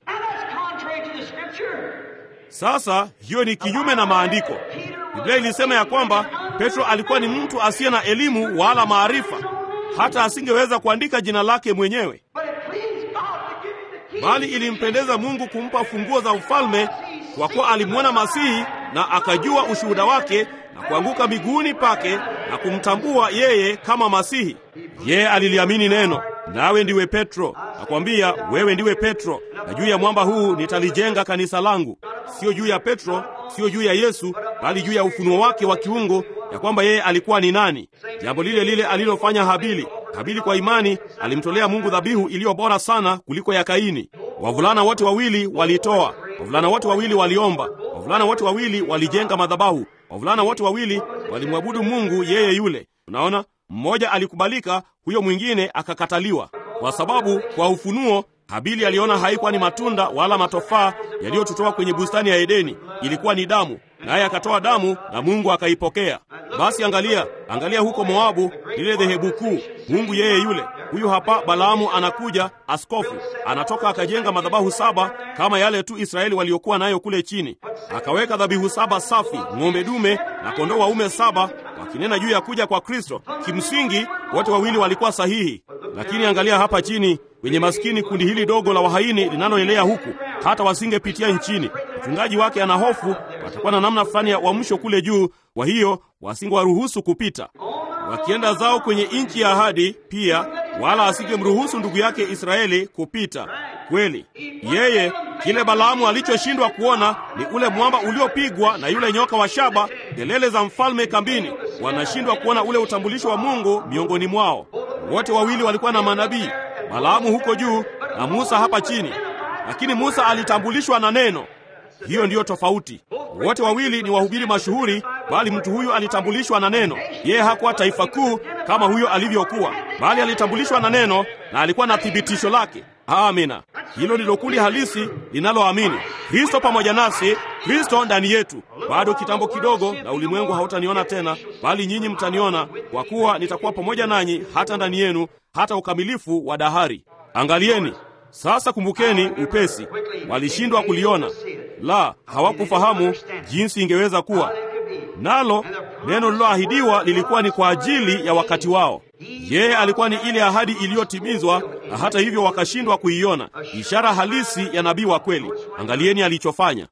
Sasa hiyo ni kinyume na maandiko. Biblia ilisema ya kwamba Petro alikuwa ni mtu asiye na elimu wala maarifa, hata asingeweza kuandika jina lake mwenyewe, bali ilimpendeza Mungu kumpa funguo za ufalme, kwa kuwa alimwona Masihi na akajua ushuhuda wake na kuanguka miguuni pake na kumtambua yeye kama Masihi. Yeye aliliamini neno. Nawe ndiwe Petro, nakwambia wewe ndiwe Petro, na juu ya mwamba huu nitalijenga kanisa langu. Sio juu ya Petro, sio juu ya Yesu, bali juu ya ufunuo wake wa kiungu, ya kwamba yeye alikuwa ni nani. Jambo lile lile alilofanya Habili. Habili kwa imani alimtolea Mungu dhabihu iliyo bora sana kuliko ya Kaini. Wavulana wote wawili walitoa, wavulana wote wawili waliomba, wavulana wote wawili walijenga madhabahu, wavulana wote wawili walimwabudu Mungu yeye yule. Unaona, mmoja alikubalika, huyo mwingine akakataliwa, kwa sababu kwa ufunuo Habili aliona haikuwa ni matunda wala matofaa yaliyotutoa kwenye bustani ya Edeni, ilikuwa ni damu, naye akatoa damu na Mungu akaipokea. Basi angalia, angalia huko Moabu, lile dhehebu kuu, Mungu yeye yule. Huyu hapa Balaamu anakuja, askofu anatoka akajenga madhabahu saba kama yale tu Israeli waliokuwa nayo kule chini, akaweka dhabihu saba safi, ng'ombe dume na kondoo waume saba, wakinena juu ya kuja kwa Kristo. Kimsingi wote wawili walikuwa sahihi, lakini angalia hapa chini wenye maskini, kundi hili dogo la wahaini linaloelea huku, hata wasingepitia nchini. Mchungaji wake ana hofu watakuwa na namna fulani ya uamsho kule juu, kwa hiyo wasingewaruhusu kupita. Wakienda zao kwenye nchi ya ahadi pia, wala asingemruhusu ndugu yake Israeli kupita. Kweli yeye, kile Balaamu alichoshindwa kuona ni ule mwamba uliopigwa na yule nyoka wa shaba, kelele za mfalme kambini. Wanashindwa kuona ule utambulisho wa Mungu miongoni mwao. Wote wawili walikuwa na manabii, Balaamu huko juu na Musa hapa chini, lakini Musa alitambulishwa na neno. Hiyo ndiyo tofauti. Wote wawili ni wahubiri mashuhuri, bali mtu huyu alitambulishwa na neno. Yeye hakuwa taifa kuu kama huyo alivyokuwa, bali alitambulishwa na neno na alikuwa na thibitisho lake. Amina. Hilo ndilo kundi halisi linaloamini Kristo pamoja nasi, Kristo ndani yetu. Bado kitambo kidogo, na ulimwengu hautaniona tena, bali nyinyi mtaniona, kwa kuwa nitakuwa pamoja nanyi hata ndani yenu, hata ukamilifu wa dahari. Angalieni sasa, kumbukeni upesi, walishindwa kuliona, la hawakufahamu jinsi ingeweza kuwa nalo. Neno lililoahidiwa lilikuwa ni kwa ajili ya wakati wao. Yeye alikuwa ni ile ahadi iliyotimizwa, na hata hivyo wakashindwa kuiona, ishara halisi ya nabii wa kweli. Angalieni alichofanya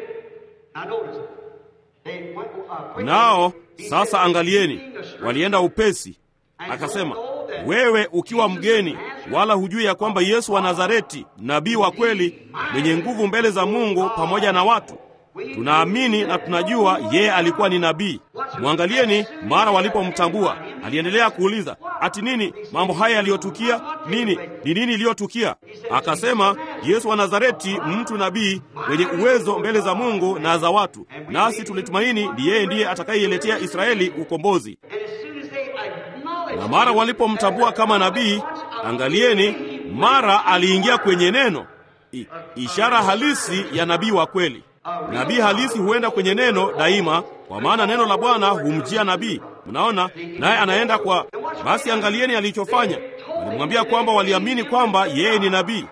nao. Sasa angalieni, walienda upesi. Akasema, wewe ukiwa mgeni, wala hujui ya kwamba Yesu wa Nazareti, nabii wa kweli, mwenye nguvu mbele za Mungu pamoja na watu, Tunaamini na tunajua yeye alikuwa ni nabii. Mwangalieni, mara walipomtambua aliendelea kuuliza ati nini mambo haya yaliyotukia? Nini ni nini iliyotukia? Akasema, Yesu wa Nazareti, mtu nabii mwenye uwezo mbele za Mungu na za watu, nasi tulitumaini ni yeye ndiye atakayeiletea Israeli ukombozi. Na mara walipomtambua kama nabii, angalieni, mara aliingia kwenye neno, I, ishara halisi ya nabii wa kweli. Nabii halisi huenda kwenye neno daima, kwa maana neno la Bwana humjia nabii. Mnaona, naye anaenda kwa. Basi angalieni alichofanya. Walimwambia kwamba waliamini kwamba yeye ni nabii.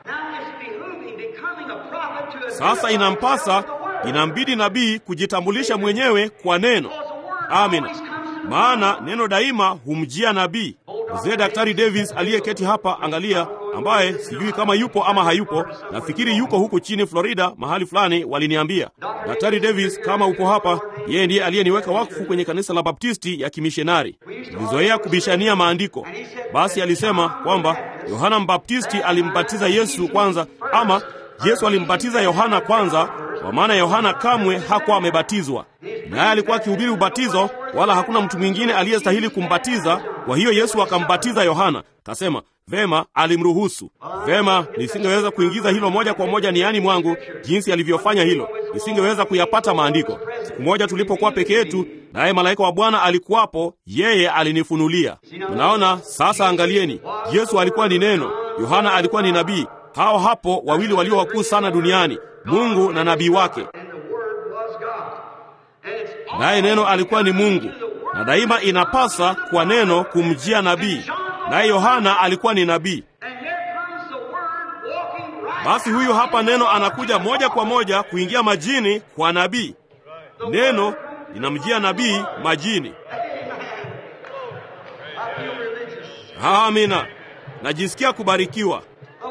Sasa inampasa, inambidi nabii kujitambulisha mwenyewe kwa neno. Amina, maana neno daima humjia nabii. Mzee Daktari Davis aliyeketi hapa, angalia, ambaye sijui kama yupo ama hayupo, nafikiri yuko huku chini Florida mahali fulani, waliniambia. Daktari Davis, kama upo hapa, yeye ndiye aliyeniweka wakfu kwenye kanisa la Baptisti ya kimishonari. Tulizoea kubishania maandiko. Basi alisema kwamba Yohana Mbaptisti alimbatiza Yesu kwanza, ama Yesu alimbatiza Yohana kwanza, kwa maana Yohana kamwe hakuwa amebatizwa, naye alikuwa akihubiri ubatizo, wala hakuna mtu mwingine aliyestahili kumbatiza. Kwa hiyo Yesu akambatiza Yohana. Kasema vema, alimruhusu vema. Nisingeweza kuingiza hilo moja kwa moja niani mwangu jinsi alivyofanya hilo, nisingeweza kuyapata maandiko. Siku moja tulipokuwa peke yetu, naye malaika wa Bwana alikuwapo, yeye alinifunulia. Unaona sasa, angalieni, Yesu alikuwa ni neno, Yohana alikuwa ni nabii. Hao hapo wawili walio wakuu sana duniani, Mungu na nabii wake. Naye neno alikuwa ni Mungu, na daima inapasa kwa neno kumjia nabii, naye Yohana alikuwa ni nabii. Basi huyu hapa neno anakuja moja kwa moja kuingia majini kwa nabii. Neno linamjia nabii majini. Amina, najisikia kubarikiwa.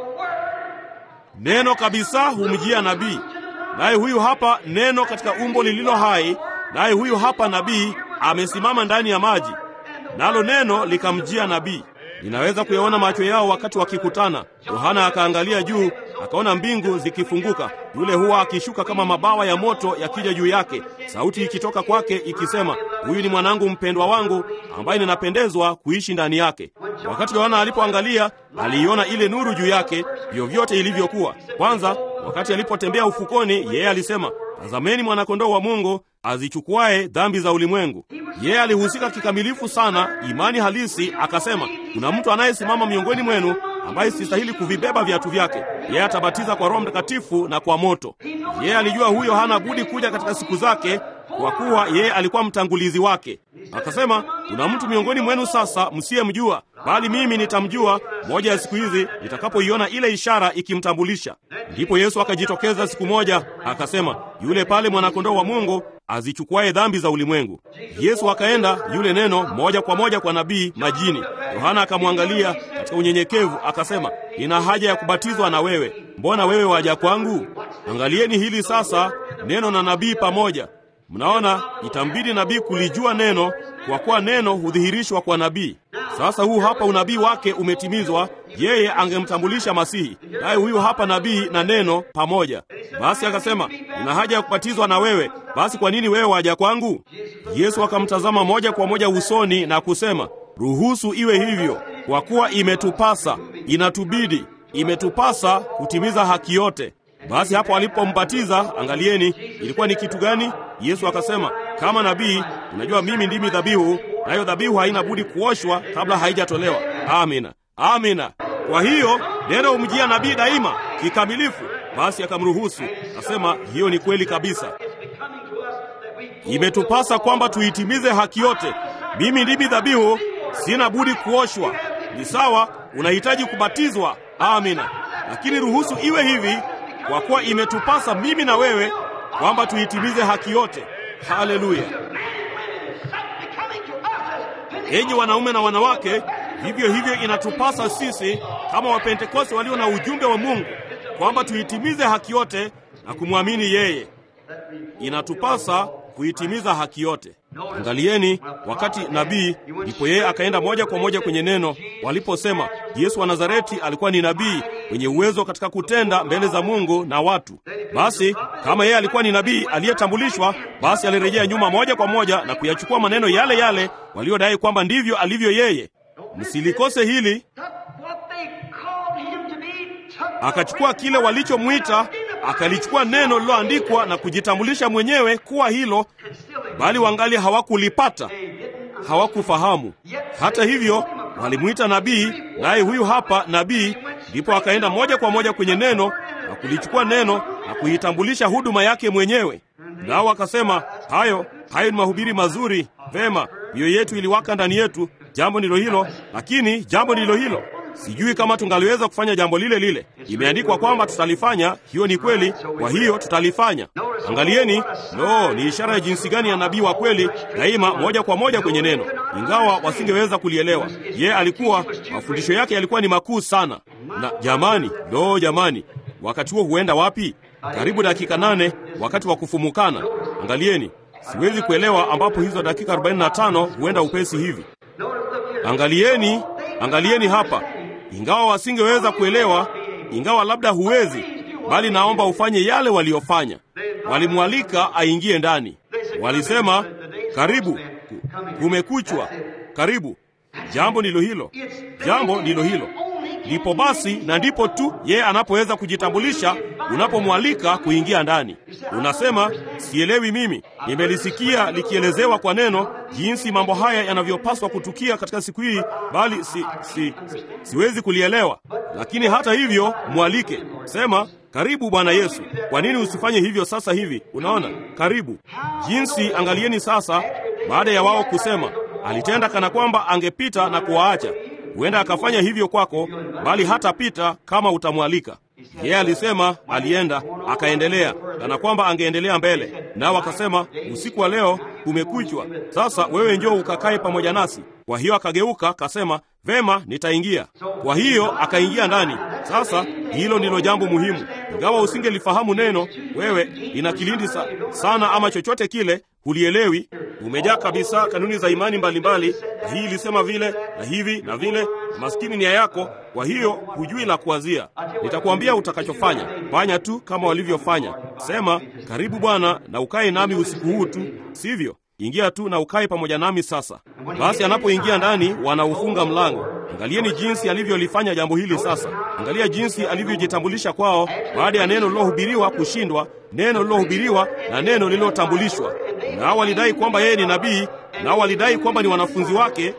Neno kabisa humjia nabii, naye huyu hapa neno katika umbo lililo hai, naye huyu hapa nabii amesimama ndani ya maji, nalo neno likamjia nabii. Ninaweza kuyaona macho yao wakati wakikutana. Yohana akaangalia juu, akaona mbingu zikifunguka, yule huwa akishuka kama mabawa ya moto yakija juu yake, sauti ikitoka kwake ikisema, huyu ni mwanangu mpendwa wangu ambaye ninapendezwa kuishi ndani yake. Wakati Yohana alipoangalia, aliiona ile nuru juu yake, vyovyote ilivyokuwa. Kwanza, wakati alipotembea ufukoni, yeye alisema, tazameni mwanakondoo wa Mungu azichukuaye dhambi za ulimwengu. Yeye alihusika kikamilifu sana, imani halisi. Akasema, kuna mtu anayesimama miongoni mwenu ambaye sistahili kuvibeba viatu vyake. Yeye atabatiza kwa Roho Mtakatifu na kwa moto. Yeye alijua huyo hana budi kuja katika siku zake, kwa kuwa yeye alikuwa mtangulizi wake. Akasema, kuna mtu miongoni mwenu sasa msiyemjua, bali mimi nitamjua moja ya siku hizi nitakapoiona ile ishara ikimtambulisha. Ndipo Yesu akajitokeza siku moja, akasema, yule pale mwanakondoo wa Mungu azichukuaye dhambi za ulimwengu. Yesu akaenda yule neno moja kwa moja kwa nabii majini. Yohana akamwangalia katika unyenyekevu, akasema, nina haja ya kubatizwa na wewe, mbona wewe waja kwangu? Angalieni hili sasa, neno na nabii pamoja. Mnaona, itambidi nabii kulijua neno, kwa kuwa neno hudhihirishwa kwa nabii. Sasa huu hapa unabii wake umetimizwa, yeye angemtambulisha Masihi, naye huyu hapa nabii na neno pamoja. Basi akasema, nina haja ya kubatizwa na wewe, basi kwa nini wewe waja kwangu? Yesu akamtazama moja kwa moja usoni na kusema, ruhusu iwe hivyo, kwa kuwa imetupasa, inatubidi, imetupasa kutimiza haki yote. Basi hapo alipombatiza, angalieni, ilikuwa ni kitu gani? Yesu akasema, kama nabii, unajua mimi ndimi dhabihu, nayo dhabihu haina budi kuoshwa kabla haijatolewa. Amina, amina. Kwa hiyo neno humjia nabii daima kikamilifu. Basi akamruhusu, akasema, hiyo ni kweli kabisa, imetupasa kwamba tuitimize haki yote. Mimi ndimi dhabihu, sina budi kuoshwa. Ni sawa, unahitaji kubatizwa. Amina, lakini ruhusu iwe hivi kwa kuwa imetupasa mimi na wewe kwamba tuitimize haki yote. Haleluya! Enyi wanaume na wanawake, vivyo hivyo inatupasa sisi kama Wapentekoste walio na ujumbe wa Mungu kwamba tuitimize haki yote na kumwamini yeye. Inatupasa kuitimiza haki yote. Angalieni, wakati nabii, ndipo yeye akaenda moja kwa moja kwenye neno. Waliposema Yesu wa Nazareti alikuwa ni nabii, wenye uwezo katika kutenda mbele za Mungu na watu. Basi kama yeye alikuwa ni nabii aliyetambulishwa, basi alirejea nyuma moja kwa moja na kuyachukua maneno yale yale waliodai kwamba ndivyo alivyo yeye. Msilikose hili. Akachukua kile walichomwita, akalichukua neno lililoandikwa na kujitambulisha mwenyewe kuwa hilo, bali wangali hawakulipata, hawakufahamu. Hata hivyo walimwita nabii, naye huyu hapa nabii. Ndipo akaenda moja kwa moja kwenye neno na kulichukua neno na kuitambulisha huduma yake mwenyewe. Nao wakasema, hayo hayo ni mahubiri mazuri, vema, mioyo yetu iliwaka ndani yetu. Jambo ndilo hilo, lakini jambo ndilo hilo Sijui kama tungaliweza kufanya jambo lile lile. Imeandikwa kwamba tutalifanya, hiyo ni kweli, kwa hiyo tutalifanya. Angalieni, no, ni ishara ya jinsi gani ya nabii wa kweli, daima moja kwa moja kwenye neno, ingawa wasingeweza kulielewa. Ye alikuwa, mafundisho yake yalikuwa ni makuu sana. Na jamani, no, jamani, wakati huo huenda wapi? Karibu dakika nane, wakati wa kufumukana. Angalieni, siwezi kuelewa ambapo hizo dakika 45 huenda upesi hivi. Angalieni, angalieni hapa ingawa wasingeweza kuelewa, ingawa labda huwezi, bali naomba ufanye yale waliofanya. Walimwalika aingie ndani, walisema karibu, kumekuchwa, karibu. Jambo ndilo hilo, jambo ndilo hilo. Ndipo basi na ndipo tu yeye anapoweza kujitambulisha. Unapomwalika kuingia ndani, unasema sielewi, mimi nimelisikia likielezewa kwa neno jinsi mambo haya yanavyopaswa kutukia katika siku hii, bali si, si, si, siwezi kulielewa. Lakini hata hivyo mwalike, sema karibu Bwana Yesu. Kwa nini usifanye hivyo sasa hivi? Unaona, karibu. Jinsi, angalieni sasa, baada ya wao kusema, alitenda kana kwamba angepita na kuwaacha huenda akafanya hivyo kwako, bali hatapita kama utamwalika. Yeye alisema, alienda akaendelea, kana kwamba angeendelea mbele. Nao akasema, usiku wa leo kumekuchwa, sasa wewe njoo ukakae pamoja nasi. Kwa hiyo akageuka akasema, vema, nitaingia. Kwa hiyo akaingia ndani. Sasa hilo ndilo jambo muhimu. Ingawa usingelifahamu neno, wewe lina kilindi sa, sana ama chochote kile hulielewi, umejaa kabisa kanuni za imani mbalimbali, na hii ilisema vile na hivi na vile, na maskini nia yako. Kwa hiyo hujui la kuanzia. Nitakuambia utakachofanya. Fanya tu kama walivyofanya. Sema, karibu Bwana na ukae nami usiku huu tu, sivyo? Ingia tu na ukae pamoja nami sasa. Basi anapoingia ndani, wanaufunga mlango. Angalieni jinsi alivyolifanya jambo hili sasa. Angalia jinsi alivyojitambulisha kwao baada ya neno lilohubiriwa kushindwa, neno lilohubiriwa na neno lililotambulishwa. Nao walidai kwamba yeye ni nabii, nao walidai kwamba ni wanafunzi wake,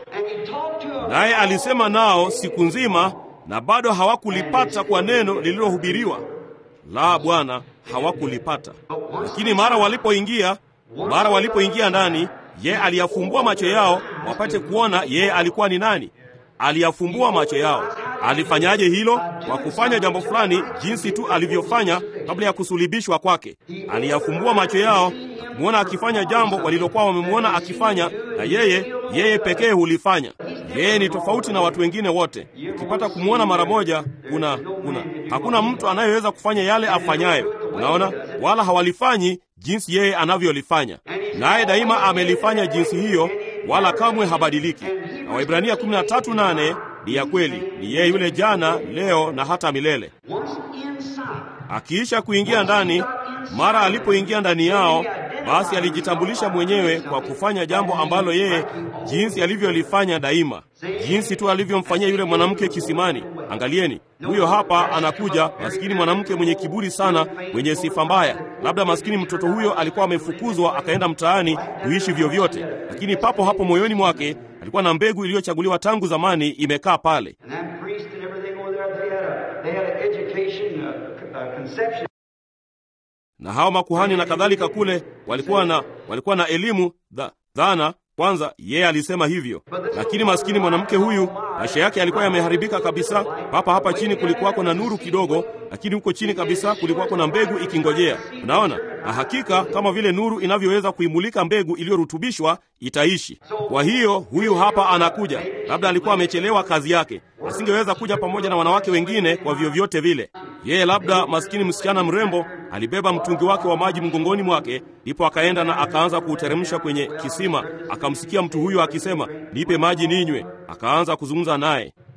naye alisema nao siku nzima, na bado hawakulipata kwa neno lililohubiriwa. La, Bwana, hawakulipata. Lakini mara walipoingia mara walipoingia ndani, ye aliyafumbua macho yao wapate kuona yeye alikuwa ni nani. Aliyafumbua macho yao. Alifanyaje hilo? Kwa kufanya jambo fulani, jinsi tu alivyofanya kabla ya kusulibishwa kwake. Aliyafumbua macho yao kumwona akifanya jambo walilokuwa wamemwona akifanya, na yeye yeye pekee hulifanya. Yeye ni tofauti na watu wengine wote. Ukipata kumwona mara moja, kuna kuna hakuna mtu anayeweza kufanya yale afanyayo. Unaona, wala hawalifanyi jinsi yeye anavyolifanya, naye daima amelifanya jinsi hiyo, wala kamwe habadiliki. Na Waibrania 13:8 ni ya kweli, ni yeye yule jana, leo na hata milele. Akiisha kuingia ndani, mara alipoingia ndani yao, basi alijitambulisha mwenyewe kwa kufanya jambo ambalo yeye jinsi alivyolifanya daima, jinsi tu alivyomfanyia yule mwanamke kisimani. Angalieni, huyo hapa anakuja, maskini mwanamke mwenye kiburi sana, mwenye sifa mbaya. Labda maskini mtoto huyo alikuwa amefukuzwa akaenda mtaani kuishi vyovyote, lakini papo hapo moyoni mwake alikuwa na mbegu iliyochaguliwa tangu zamani imekaa pale. Na hao makuhani na kadhalika kule walikuwa na walikuwa na elimu dha, dhana kwanza. Yeye alisema hivyo, lakini maskini mwanamke huyu maisha yake yalikuwa yameharibika kabisa. Papa hapa chini kulikuwako na nuru kidogo, lakini huko chini kabisa kulikuwako na mbegu ikingojea. Unaona, na hakika kama vile nuru inavyoweza kuimulika mbegu iliyorutubishwa itaishi. Kwa hiyo huyu hapa anakuja, labda alikuwa amechelewa kazi yake, asingeweza kuja pamoja na wanawake wengine kwa vyovyote vile. Yeye labda maskini msichana mrembo alibeba mtungi wake wa maji mgongoni mwake, ndipo akaenda na akaanza kuuteremsha kwenye kisima. Akamsikia mtu huyo akisema, nipe maji ninywe. Akaanza kuzungumza naye,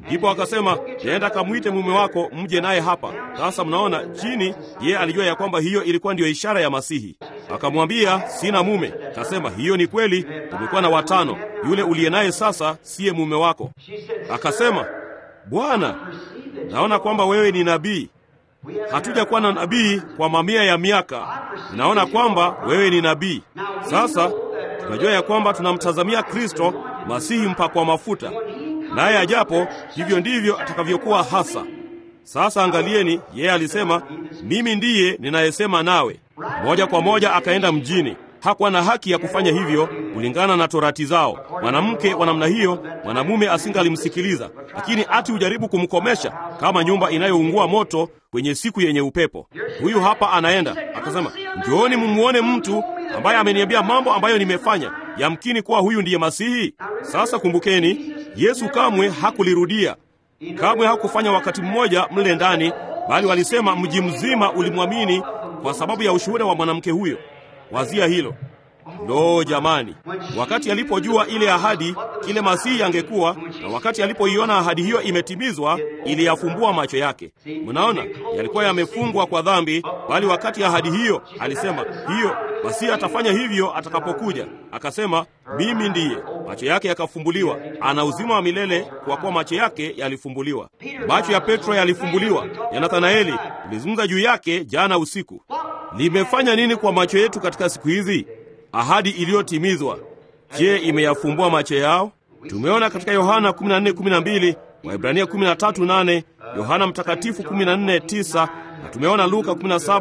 Ndipo akasema, nenda kamwite mume wako mje naye hapa. Sasa mnaona chini, yeye alijua ya kwamba hiyo ilikuwa ndiyo ishara ya Masihi. Akamwambia, sina mume. Akasema, hiyo ni kweli, umekuwa na watano, yule uliye naye sasa siye mume wako. Akasema, Bwana, naona kwamba wewe ni nabii. Hatujakuwa na nabii kwa mamia ya miaka, naona kwamba wewe ni nabii. Sasa tunajua ya kwamba tunamtazamia Kristo Masihi mpakwa mafuta, naye ajapo, hivyo ndivyo atakavyokuwa hasa. Sasa angalieni, yeye alisema, mimi ndiye ninayesema nawe. Moja kwa moja akaenda mjini. Hakuwa na haki ya kufanya hivyo kulingana na torati zao. Mwanamke wa namna hiyo, mwanamume asingalimsikiliza, lakini ati ujaribu kumkomesha kama nyumba inayoungua moto kwenye siku yenye upepo. Huyu hapa anaenda akasema, njooni mumuone mtu ambaye ameniambia mambo ambayo nimefanya. Yamkini kuwa huyu ndiye Masihi. Sasa kumbukeni, Yesu kamwe hakulirudia, kamwe hakufanya wakati mmoja mle ndani, bali walisema mji mzima ulimwamini kwa sababu ya ushuhuda wa mwanamke huyo. Wazia hilo. Lo, jamani! Wakati alipojua ile ahadi, kile Masihi angekuwa, na wakati alipoiona ahadi hiyo imetimizwa, iliyafumbua macho yake. Mnaona, yalikuwa yamefungwa kwa dhambi, bali wakati ahadi hiyo alisema, hiyo Masihi atafanya hivyo atakapokuja. Akasema, mimi ndiye. Macho yake yakafumbuliwa. Ana uzima wa milele kwa kuwa macho yake yalifumbuliwa. Macho ya Petro yalifumbuliwa. Ya Nathanaeli tulizungumza juu yake jana usiku. Limefanya nini kwa macho yetu katika siku hizi? Ahadi iliyotimizwa, je, imeyafumbua macho yao? Tumeona katika Yohana 14:12, Waibrania 13:8, Yohana Mtakatifu 14:9 na tumeona Luka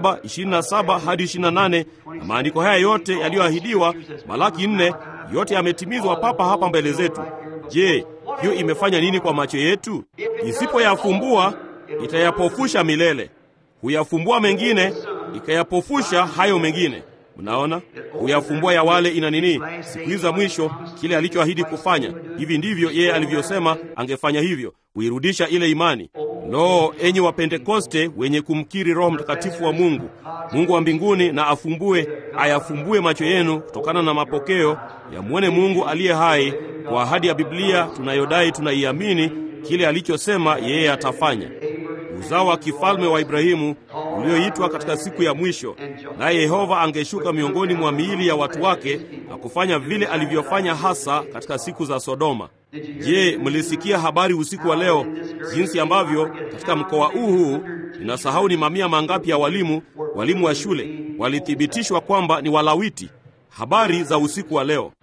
17:27 hadi 28, na maandiko haya yote yaliyoahidiwa, Malaki 4, yote yametimizwa papa hapa mbele zetu. Je, hiyo imefanya nini kwa macho yetu? Isipoyafumbua itayapofusha milele. Huyafumbua mengine ikayapofusha hayo mengine. Mnaona, huyafumbua ya wale ina nini, siku hizi za mwisho, kile alichoahidi kufanya. Hivi ndivyo yeye alivyosema angefanya hivyo, kuirudisha ile imani. Lo, enyi wa Pentekoste wenye kumkiri Roho Mtakatifu wa Mungu, Mungu wa mbinguni na afumbue, ayafumbue macho yenu kutokana na mapokeo, yamwone Mungu aliye hai kwa ahadi ya Biblia tunayodai tunaiamini, kile alichosema yeye atafanya uzao wa kifalme wa Ibrahimu ulioitwa katika siku ya mwisho, naye Yehova angeshuka miongoni mwa miili ya watu wake na kufanya vile alivyofanya hasa katika siku za Sodoma. Je, mlisikia habari usiku wa leo jinsi ambavyo katika mkoa huu huu, ninasahau ni mamia mangapi ya walimu walimu wa shule walithibitishwa kwamba ni Walawiti? Habari za usiku wa leo.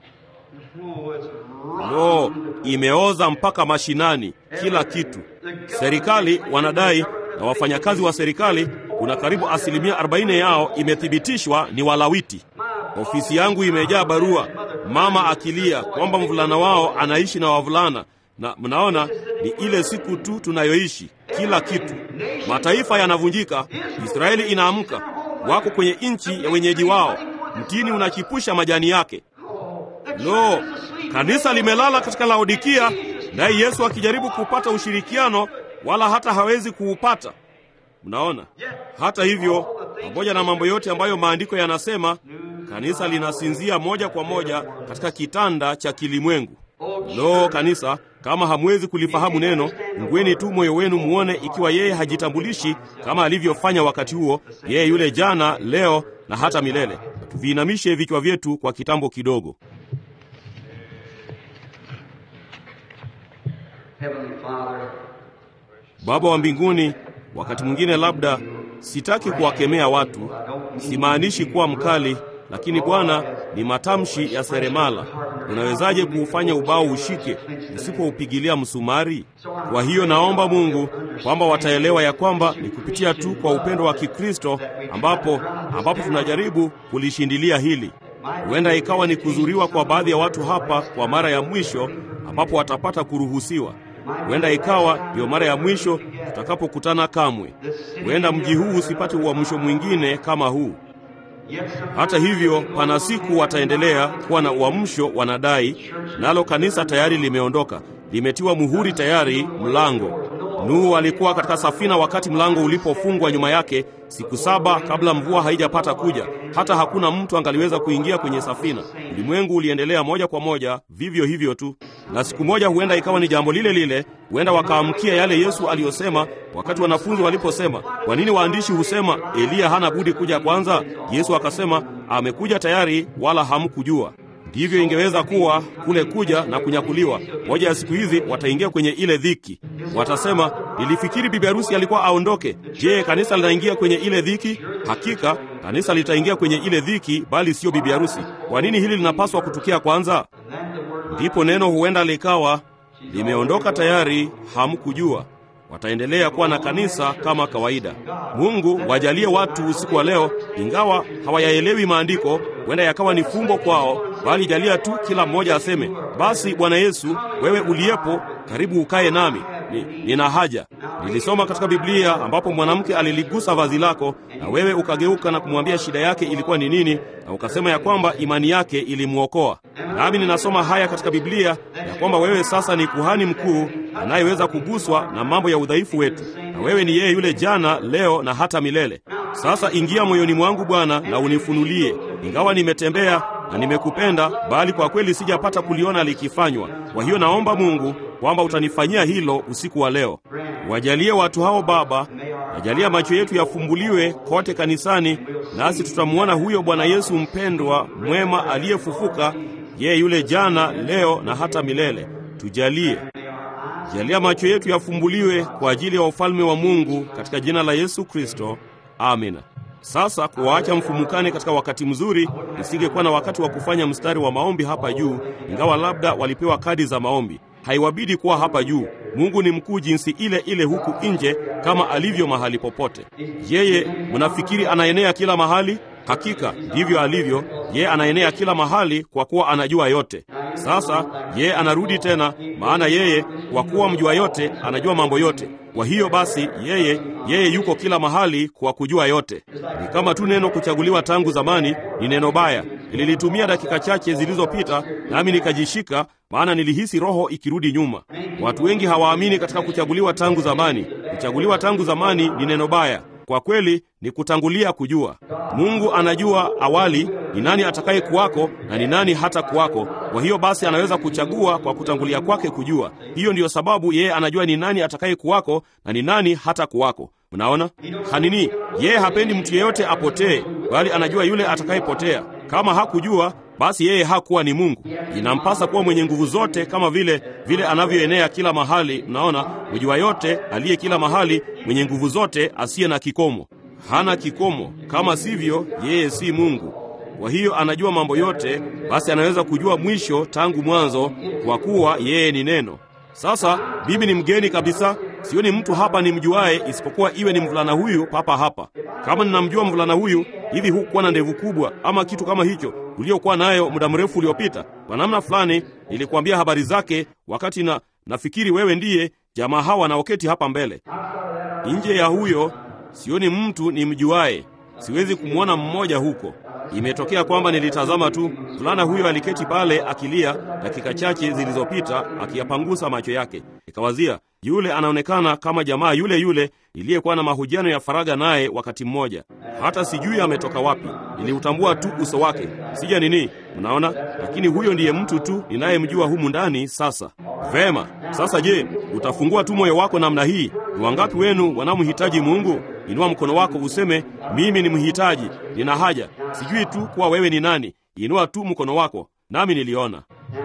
Lo, imeoza mpaka mashinani, kila kitu. Serikali wanadai na wafanyakazi wa serikali, kuna karibu asilimia 40 yao imethibitishwa ni Walawiti. Ofisi yangu imejaa barua, mama akilia kwamba mvulana wao anaishi na wavulana, na mnaona ni ile siku tu tunayoishi. Kila kitu, mataifa yanavunjika, Israeli inaamka, wako kwenye nchi ya wenyeji wao, mtini unachipusha majani yake. Lo, kanisa limelala katika Laodikia, naye Yesu akijaribu kupata ushirikiano, wala hata hawezi kuupata. Mnaona? Hata hivyo, pamoja na mambo yote ambayo maandiko yanasema, kanisa linasinzia moja kwa moja katika kitanda cha kilimwengu. Lo, kanisa, kama hamwezi kulifahamu neno, ngweni tu moyo wenu muone ikiwa yeye hajitambulishi kama alivyofanya wakati huo, yeye yule jana, leo na hata milele. Tuviinamishe vichwa vyetu kwa kitambo kidogo. Baba wa mbinguni, wakati mwingine labda sitaki kuwakemea watu, simaanishi kuwa mkali, lakini Bwana, ni matamshi ya seremala. Unawezaje kuufanya ubao ushike usipoupigilia msumari? Kwa hiyo naomba Mungu kwamba wataelewa ya kwamba ni kupitia tu kwa upendo wa Kikristo ambapo ambapo tunajaribu kulishindilia hili. Huenda ikawa ni kuzuriwa kwa baadhi ya watu hapa kwa mara ya mwisho ambapo watapata kuruhusiwa. Huenda ikawa ndiyo mara ya mwisho tutakapokutana kamwe. Huenda mji huu usipate uamsho mwingine kama huu. Hata hivyo, pana siku wataendelea kuwa na uamsho, wanadai nalo kanisa tayari limeondoka, limetiwa muhuri tayari mlango. Nuhu alikuwa katika safina wakati mlango ulipofungwa nyuma yake siku saba kabla mvua haijapata kuja. Hata hakuna mtu angaliweza kuingia kwenye safina. Ulimwengu uliendelea moja kwa moja vivyo hivyo tu, na siku moja huenda ikawa ni jambo lile lile. Huenda wakaamkia yale Yesu aliyosema wakati wanafunzi waliposema, kwa nini waandishi husema Eliya hana budi kuja kwanza? Yesu akasema, amekuja tayari, wala hamkujua. Ndivyo ingeweza kuwa kule kuja na kunyakuliwa. Moja ya siku hizi wataingia kwenye ile dhiki, watasema, nilifikiri bibi harusi alikuwa aondoke. Je, kanisa linaingia kwenye ile dhiki? Hakika kanisa litaingia kwenye ile dhiki, bali siyo bibi harusi. Kwa nini hili linapaswa kutukia kwanza? Ndipo neno huenda likawa limeondoka tayari, hamkujua. Wataendelea kuwa na kanisa kama kawaida. Mungu wajalie watu usiku wa leo, ingawa hawayaelewi maandiko, huenda yakawa ni fumbo kwao, bali jalia tu kila mmoja aseme, basi Bwana Yesu, wewe uliyepo karibu, ukae nami ni, nina haja. Nilisoma katika Biblia ambapo mwanamke aliligusa vazi lako, na wewe ukageuka na kumwambia shida yake ilikuwa ni nini, na ukasema ya kwamba imani yake ilimwokoa. Nami ninasoma haya katika Biblia ya kwamba wewe sasa ni kuhani mkuu anayeweza kuguswa na mambo ya udhaifu wetu, na wewe ni yeye yule jana, leo na hata milele. Sasa ingia moyoni mwangu Bwana na unifunulie, ingawa nimetembea na nimekupenda, bali kwa kweli sijapata kuliona likifanywa. Kwa hiyo naomba Mungu kwamba utanifanyia hilo usiku wa leo. Wajalie watu hao Baba, wajalia macho yetu yafumbuliwe kote kanisani, nasi tutamwona huyo Bwana Yesu mpendwa, mwema, aliyefufuka, yeye yule jana, leo na hata milele. Tujalie, jalia macho yetu yafumbuliwe kwa ajili ya ufalme wa Mungu, katika jina la Yesu Kristo, amina. Sasa kuwaacha mfumukane katika wakati mzuri, isingekuwa na wakati wa kufanya mstari wa maombi hapa juu, ingawa labda walipewa kadi za maombi. Haiwabidi kuwa hapa juu. Mungu ni mkuu jinsi ile ile huku nje kama alivyo mahali popote. Yeye mnafikiri anaenea kila mahali? Hakika ndivyo alivyo. Yeye anaenea kila mahali kwa kuwa anajua yote. Sasa yeye anarudi tena, maana yeye kwa kuwa mjua yote anajua mambo yote. Kwa hiyo basi, yeye yeye yuko kila mahali kwa kujua yote. Ni kama tu neno kuchaguliwa tangu zamani ni neno baya. Nililitumia dakika chache zilizopita, nami nikajishika, maana nilihisi roho ikirudi nyuma. Watu wengi hawaamini katika kuchaguliwa tangu zamani. Kuchaguliwa tangu zamani ni neno baya. Kwa kweli ni kutangulia kujua. Mungu anajua awali ni nani atakaye kuwako na ni nani hata kuwako. Kwa hiyo basi anaweza kuchagua kwa kutangulia kwake kujua. Hiyo ndiyo sababu yeye anajua ni nani atakaye kuwako na ni nani hata kuwako. Mnaona hanini? Yeye hapendi mtu yeyote apotee, bali anajua yule atakayepotea. Kama hakujua basi yeye hakuwa ni Mungu. Inampasa kuwa mwenye nguvu zote, kama vile vile anavyoenea kila mahali. Mnaona, mjua yote, aliye kila mahali, mwenye nguvu zote, asiye na kikomo. Hana kikomo, kama sivyo yeye si Mungu. Kwa hiyo anajua mambo yote, basi anaweza kujua mwisho tangu mwanzo, kwa kuwa yeye ni Neno. Sasa mimi ni mgeni kabisa, sioni mtu hapa nimjuaye isipokuwa iwe ni mvulana huyu papa hapa. Kama ninamjua mvulana huyu, hivi hukuwa na ndevu kubwa ama kitu kama hicho uliokuwa nayo muda mrefu uliopita? Kwa namna fulani nilikuambia habari zake wakati na nafikiri wewe ndiye jamaa hawa wanaoketi hapa mbele. Nje ya huyo sioni mtu nimjuaye, siwezi kumwona mmoja huko. Imetokea kwamba nilitazama tu, mvulana huyo aliketi pale akilia dakika chache zilizopita, akiyapangusa macho yake. Nikawazia, yule anaonekana kama jamaa yule yule niliyekuwa na mahojiano ya faragha naye wakati mmoja. Hata sijui ametoka wapi, niliutambua tu uso wake, sija nini, mnaona. Lakini huyo ndiye mtu tu ninayemjua humu ndani sasa. Vema, sasa je, utafungua tu moyo wako namna hii? Ni wangapi wenu wanamhitaji Mungu? Inua mkono wako useme, mimi ni mhitaji, nina haja. Sijui tu kuwa wewe ni nani. Inua tu mkono wako, nami niliona.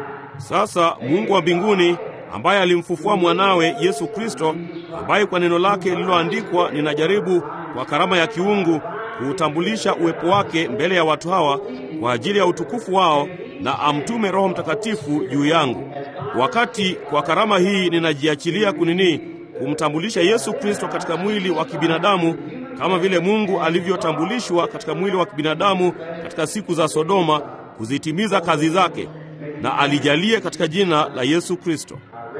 Sasa Mungu wa mbinguni ambaye alimfufua mwanawe Yesu Kristo, ambaye kwa neno lake lililoandikwa ninajaribu kwa karama ya kiungu kuutambulisha uwepo wake mbele ya watu hawa kwa ajili ya utukufu wao, na amtume Roho Mtakatifu juu yangu. Wakati kwa karama hii ninajiachilia kunini kumtambulisha Yesu Kristo katika mwili wa kibinadamu kama vile Mungu alivyotambulishwa katika mwili wa kibinadamu katika siku za Sodoma, kuzitimiza kazi zake, na alijalie katika jina la Yesu Kristo.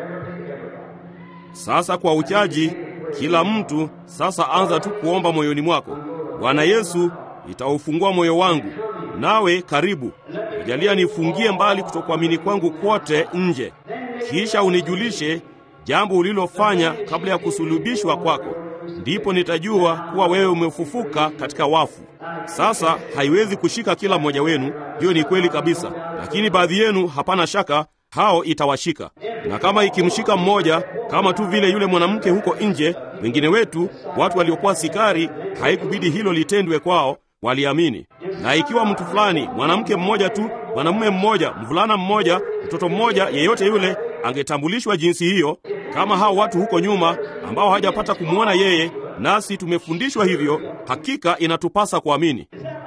Sasa kwa uchaji, kila mtu sasa anza tu kuomba moyoni mwako, Bwana Yesu, nitaufungua moyo wangu, nawe karibu, jalia nifungie mbali kutokuamini kwangu kwote nje, kisha unijulishe jambo ulilofanya kabla ya kusulubishwa kwako, ndipo nitajua kuwa wewe umefufuka katika wafu. Sasa haiwezi kushika kila mmoja wenu, hiyo ni kweli kabisa, lakini baadhi yenu, hapana shaka, hao itawashika. Na kama ikimshika mmoja, kama tu vile yule mwanamke huko nje, wengine wetu, watu waliokuwa sikari, haikubidi hilo litendwe kwao, waliamini. Na ikiwa mtu fulani, mwanamke mmoja tu, mwanamume mmoja, mvulana mmoja, mtoto mmoja, yeyote yule angetambulishwa jinsi hiyo, kama hao watu huko nyuma ambao hawajapata kumwona yeye, nasi tumefundishwa hivyo, hakika inatupasa kuamini.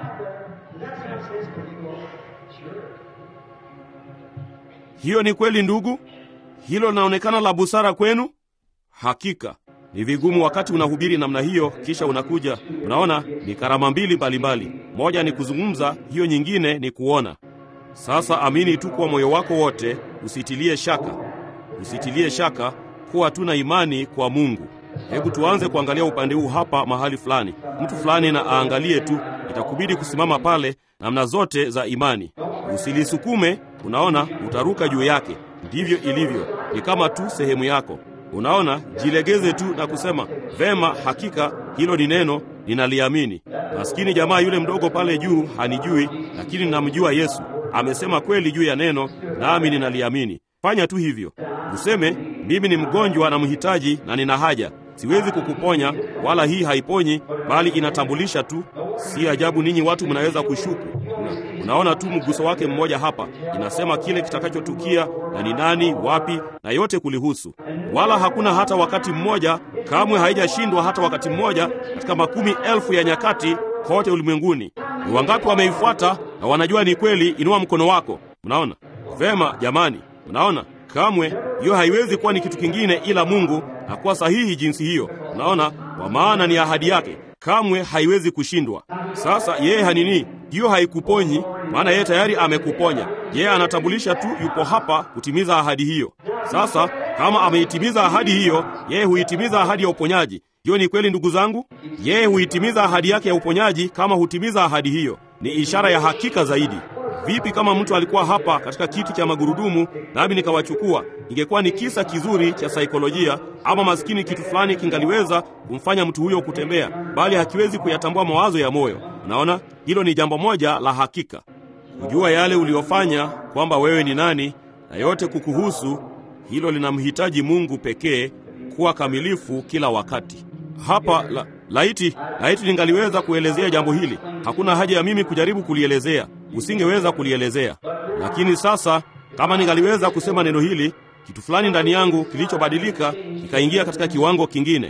Hiyo ni kweli ndugu, hilo linaonekana la busara kwenu. Hakika ni vigumu wakati unahubiri namna hiyo, kisha unakuja unaona ni karama mbili mbalimbali, moja ni kuzungumza, hiyo nyingine ni kuona. Sasa amini tu kwa moyo wako wote, usitilie shaka, usitilie shaka, kuwa tuna imani kwa Mungu. Hebu tuanze kuangalia upande huu hapa mahali fulani, mtu fulani na aangalie tu, itakubidi kusimama pale namna zote za imani, usilisukume. Unaona, utaruka juu yake. Ndivyo ilivyo, ni kama tu sehemu yako. Unaona, jilegeze tu na kusema vema, hakika hilo ni neno, ninaliamini. Maskini jamaa yule mdogo pale juu hanijui, lakini ninamjua Yesu. Amesema kweli juu ya neno, nami ninaliamini. Fanya tu hivyo, useme mimi ni mgonjwa na mhitaji na nina haja. Siwezi kukuponya, wala hii haiponyi, bali inatambulisha tu. Si ajabu ninyi watu mnaweza kushuku. Una, unaona tu mguso wake mmoja hapa, inasema kile kitakachotukia na ni nani, wapi, na yote kulihusu. Wala hakuna hata wakati mmoja, kamwe haijashindwa hata wakati mmoja katika makumi elfu ya nyakati kote ulimwenguni. Ni wangapi wameifuata na wanajua ni kweli? Inua mkono wako. Mnaona vema jamani, mnaona kamwe hiyo haiwezi kuwa ni kitu kingine ila Mungu na kuwa sahihi jinsi hiyo. Unaona, kwa maana ni ahadi yake, kamwe haiwezi kushindwa. Sasa yeye hanini, hiyo haikuponyi, maana yeye tayari amekuponya. Yeye anatambulisha tu yupo hapa kutimiza ahadi hiyo. Sasa kama ameitimiza ahadi hiyo, yeye huitimiza ahadi ya uponyaji. Hiyo ni kweli ndugu zangu, yeye huitimiza ahadi yake ya uponyaji. Kama hutimiza ahadi hiyo, ni ishara ya hakika zaidi. Vipi kama mtu alikuwa hapa katika kiti cha magurudumu nami nikawachukua? Ingekuwa ni kisa kizuri cha saikolojia, ama maskini kitu fulani kingaliweza kumfanya mtu huyo kutembea, bali hakiwezi kuyatambua mawazo ya moyo. Unaona, hilo ni jambo moja la hakika, kujua yale uliyofanya, kwamba wewe ni nani na yote kukuhusu. Hilo linamhitaji Mungu pekee kuwa kamilifu kila wakati. Hapa la, laiti laiti ningaliweza kuelezea jambo hili. Hakuna haja ya mimi kujaribu kulielezea, usingeweza kulielezea. Lakini sasa kama ningaliweza kusema neno hili, kitu fulani ndani yangu kilichobadilika kikaingia katika kiwango kingine.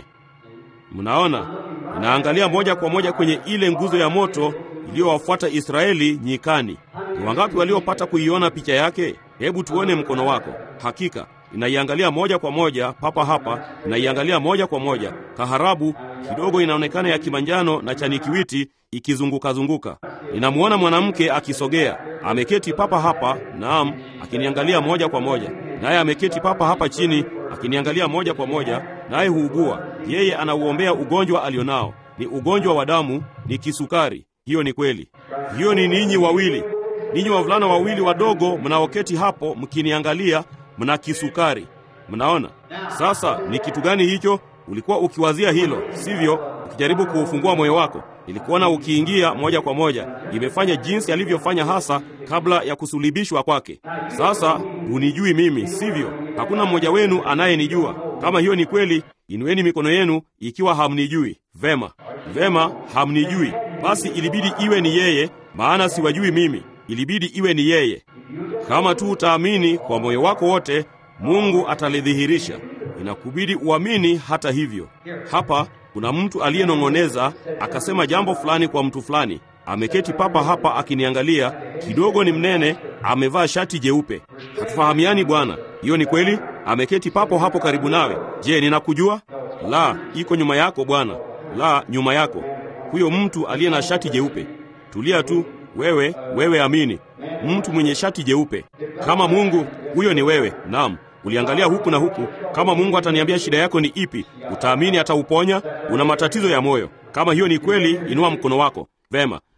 Mnaona, ninaangalia moja kwa moja kwenye ile nguzo ya moto iliyowafuata Israeli nyikani. Ni wangapi waliopata kuiona picha yake? Hebu tuone mkono wako. Hakika inaiangalia moja kwa moja papa hapa, inaiangalia moja kwa moja. Kaharabu kidogo inaonekana ya kimanjano na chanikiwiti ikizunguka-zunguka. Ninamwona mwanamke akisogea, ameketi papa hapa, naam, akiniangalia moja kwa moja. Naye ameketi papa hapa chini, akiniangalia moja kwa moja, naye huugua. Yeye anauombea ugonjwa alionao, ni ugonjwa wa damu, ni kisukari. Hiyo ni kweli. Hiyo ni ninyi wawili, ninyi wavulana wawili wadogo mnaoketi hapo mkiniangalia mna kisukari. Mnaona sasa ni kitu gani hicho? Ulikuwa ukiwazia hilo, sivyo? Ukijaribu kuufungua moyo wako, ilikuona ukiingia moja kwa moja. Imefanya jinsi alivyofanya hasa kabla ya kusulibishwa kwake. Sasa hunijui mimi, sivyo? Hakuna mmoja wenu anayenijua. Kama hiyo ni kweli, inueni mikono yenu ikiwa hamnijui. Vema, vema, hamnijui. Basi ilibidi iwe ni yeye, maana siwajui mimi. Ilibidi iwe ni yeye. Kama tu utaamini kwa moyo wako wote, Mungu atalidhihirisha. Inakubidi uamini hata hivyo. Hapa kuna mtu aliyenong'oneza akasema jambo fulani kwa mtu fulani, ameketi papa hapa akiniangalia, kidogo ni mnene, amevaa shati jeupe. Hatufahamiani bwana, hiyo ni kweli? Ameketi papo hapo karibu nawe. Je, ninakujua? La, iko nyuma yako bwana. La, nyuma yako. Huyo mtu aliye na shati jeupe. Tulia tu wewe, wewe amini. Mtu mwenye shati jeupe kama Mungu, huyo ni wewe. Naam, uliangalia huku na huku. Kama Mungu ataniambia shida yako ni ipi, utaamini atauponya. Una matatizo ya moyo. Kama hiyo ni kweli, inua mkono wako. Vema,